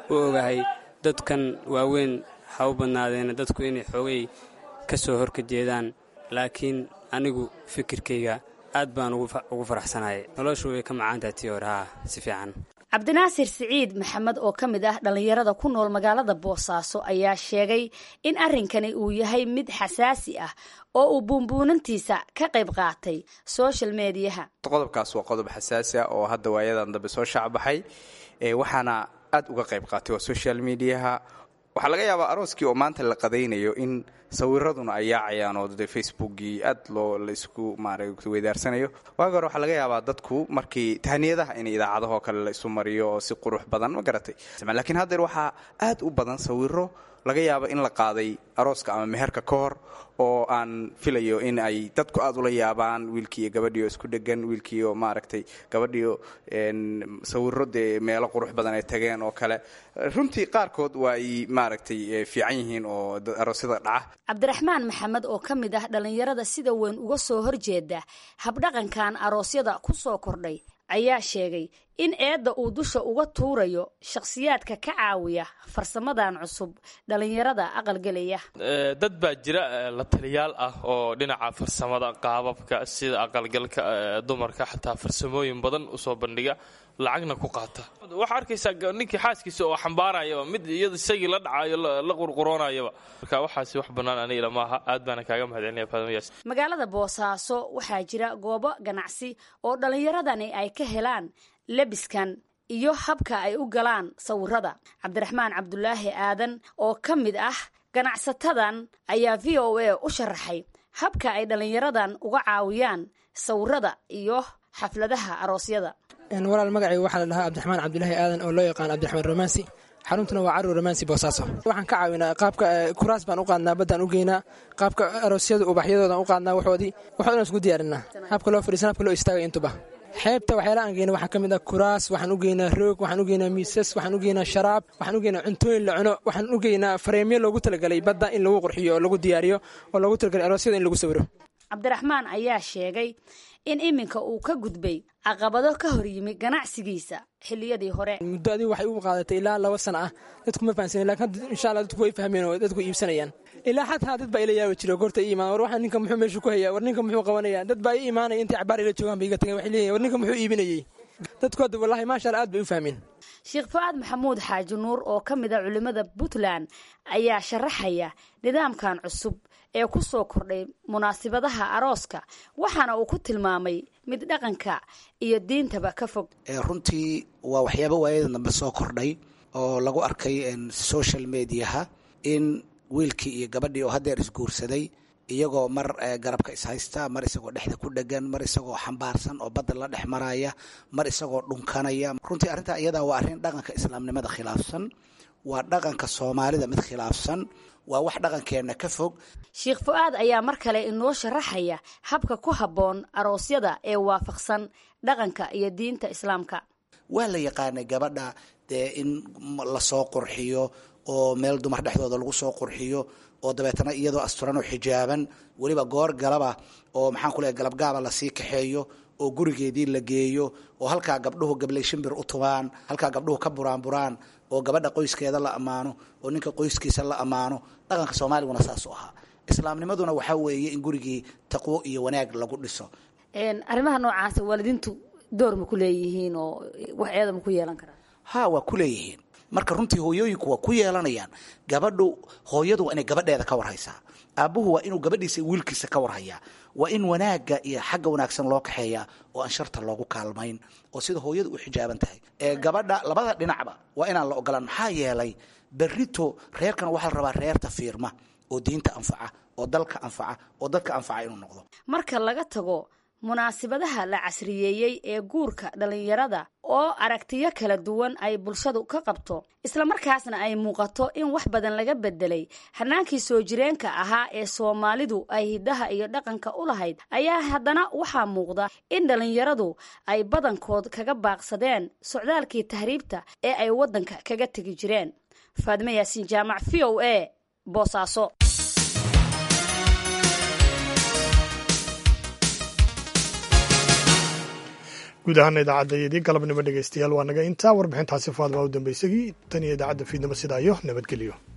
u ogahay dadkan waaweyn ha u badnaadeena dadku inay xoogay ka soo horka jeedaan laakiin anigu fikirkayga aad baan ugu faraxsanahay noloshu way ka macaantahay tii hore haa si fiican cabdinaasir siciid maxamed oo ka mid ah dhallinyarada ku nool magaalada boosaaso ayaa sheegay in arrinkani uu yahay mid xasaasi ah oo uu buunbuunantiisa ka qayb qaatay social mediyaha qodobkaas waa qodob xasaasi ah oo hadda waayadan dambe soo shaacbaxay waxaana aad uga qayb qaatay waa social mediaha waxaa laga yaabaa arooskii oo maanta la qadaynayo in sawiraduna ay yaacayaan oo de facebookii aad loo laisku maaragta weydaarsanayo waagi hore waxaa laga yaabaa dadku markii tahniyadaha in idaacadahoo kale la isu mariyo oo si qurux badan ma garatay laakiin haddeer waxaa aad u badan sawiro laga yaabo in la qaaday arooska ama meherka ka hor oo aan filayo in ay dadku aad ula yaabaan wiilkiiyo gabadhiio isku dhegan wiilkiiyo maaragtay gabadhiio sawiro dee meelo qurux badan ay tageen oo kale runtii qaarkood waa ay maaragtay fiican yihiin oo aroosyada dhaca cabdiraxmaan maxamed oo ka mid ah dhallinyarada sida weyn uga soo horjeeda habdhaqankan aroosyada ku soo kordhay ayaa sheegay in eedda uu dusha uga tuurayo shakhsiyaadka ka caawiya farsamadan cusub dhallinyarada aqalgelaya dad baa jira la taliyaal ah oo dhinaca farsamada qaababka sida aqalgalka dumarka xataa farsamooyin badan usoo bandhiga lacagna ku qaata waxaa arkaysaa ninkii xaaskiisa oo xambaarayaba mid iyada isagii la dhacayo la qurquroonayaba marka waxaasi wax bannaan aniga maaha aad baana kaaga mahadcelinaya faadamayaas magaalada boosaaso waxaa jira goobo ganacsi oo dhallinyaradani ay ka helaan lebiskan iyo habka ay u galaan sawirada cabdiraxmaan cabdulaahi aadan oo ka mid ah ganacsatadan ayaa v o a u sharaxay habka ay dhallinyaradan uga caawiyaan sawirada iyo xafladaha aroosyada walaal magacayga waxaa la dhahaa cabdiraxmaan cabdulaahi aadan oo loo yaqaan cabdiraxmaan romansi xaruntuna waa carur romansi boosaaso waxaan ka caawinaa qaabka kuraas baan u qaadnaa baddaan u geynaa qaabka aroosyada ubaxyadoodan u qaadnaa waxoodii waxoodan isku diyaarinaa habka loo fadhiisan habka loo istaagay intuba xeebta waxyaalaha aan geyna waxaa ka mid ah kuraas waxaan u geynaa roog waxaan u geynaa miisas waxaan u geynaa sharaab waxaan u geynaa cuntooyin la cuno waxaan u geynaa fareemyo loogu talagalay badda in lagu qurxiyo oo lagu diyaariyo oo loogu talagalay aroosyada in lagu sawiro cabdiraxmaan ayaa sheegay in iminka uu ka gudbay caqabado ka hor yimi ganacsigiisa xilliyadii hore muddo adigu waxay u qaadatay ilaa laba sana ah dadku ma fahansanen lakin hadda insha allah dadku way fahmeen oo dadku iibsanayaan ilaa xataa dad baa ila yaabi jiro goorta ii imaan war waxaa ninka muxuu meeshu ku hayaa war ninka muxuu qabanaya dad baa ii imaanaya intay cabaar ila joogaan ba iga tagay waxay leeyihin war ninka muxuu iibinayey dadku hadda wallahi maasha allah aad bay u fahmeen sheekh fu'aad maxamuud xaaji nuur oo ka mid a culimmada puntland ayaa sharaxaya nidaamkan cusub ee ku soo kordhay munaasibadaha arooska waxaana uu ku tilmaamay mid dhaqanka iyo diintaba ka fog runtii waa waxyaaba waayadan dambe soo kordhay oo lagu arkay social mediaha in wiilkii iyo gabadhii oo haddeer isguursaday iyagoo mar garabka ishaysta mar isagoo dhexda ku dhegan mar isagoo xambaarsan oo badda la dhex maraya mar isagoo dhunkanaya runtii arrintaa iyadaa waa arrin dhaqanka islaamnimada khilaafsan waa dhaqanka soomaalida mid khilaafsan waa wax dhaqankeenna ka fog sheekh fu'aad ayaa mar kale inoo sharaxaya habka ku habboon aroosyada ee waafaqsan dhaqanka iyo diinta islaamka waa la yaqaanay gabadha dee in lasoo qurxiyo oo meel dumar dhexdooda lagu soo qurxiyo oo dabeetana iyadoo asturan oo xijaaban weliba goor galaba oo maxaan ku leehay galabgaaba lasii kaxeeyo oo gurigeedii la geeyo oo halkaa gabdhuhu gablay shimbir u tubaan halkaa gabdhuhu ka buraanburaan oo gabadha qoyskeeda la ammaano oo ninka qoyskiisa la ammaano dhaqanka soomaaliguna saas u ahaa islaamnimaduna waxaa weeye in gurigii taqwo iyo wanaag lagu dhiso arrimaha noocaasa waalidiintu door ma ku leeyihiin oo wax eeda ma ku yeelan karaan ha waa ku leeyihiin marka runtii hooyooyinku waa ku yeelanayaan gabadhu hooyadu waa inay gabadheeda ka warhaysaa aabbuhu waa inuu gabadhiisa wiilkiisa ka warhayaa waa in wanaagga iyo xagga wanaagsan loo kaxeeyaa oo aan sharta loogu kaalmayn oo sida hooyadu u xijaaban tahay ee gabadha labada dhinacba waa inaan la ogolaan maxaa yeelay berrito reerkan waxaa la rabaa reerta fiirma oo diinta anfaca oo dalka anfaca oo dadka anfaca inuu noqdo marka laga tago munaasibadaha la casriyeeyey ee guurka dhallinyarada oo aragtiyo kala duwan ay bulshadu ka qabto islamarkaasna ay muuqato in wax badan laga bedelay hanaankii soo jireenka ahaa ee soomaalidu ay hiddaha iyo dhaqanka u lahayd ayaa haddana waxaa muuqda in dhallinyaradu ay badankood kaga baaqsadeen socdaalkii tahriibta ee ay waddanka kaga tegi jireen faadime yaasiin jaamac v o a boosaaso guud ahaana idaacaddaydii galabnimo dhegeystayaal waa naga intaa warbixintaasi faadbaa u dambeysagii tan iyo idaacadda fiidnimo sidaa iyo nabadgelyo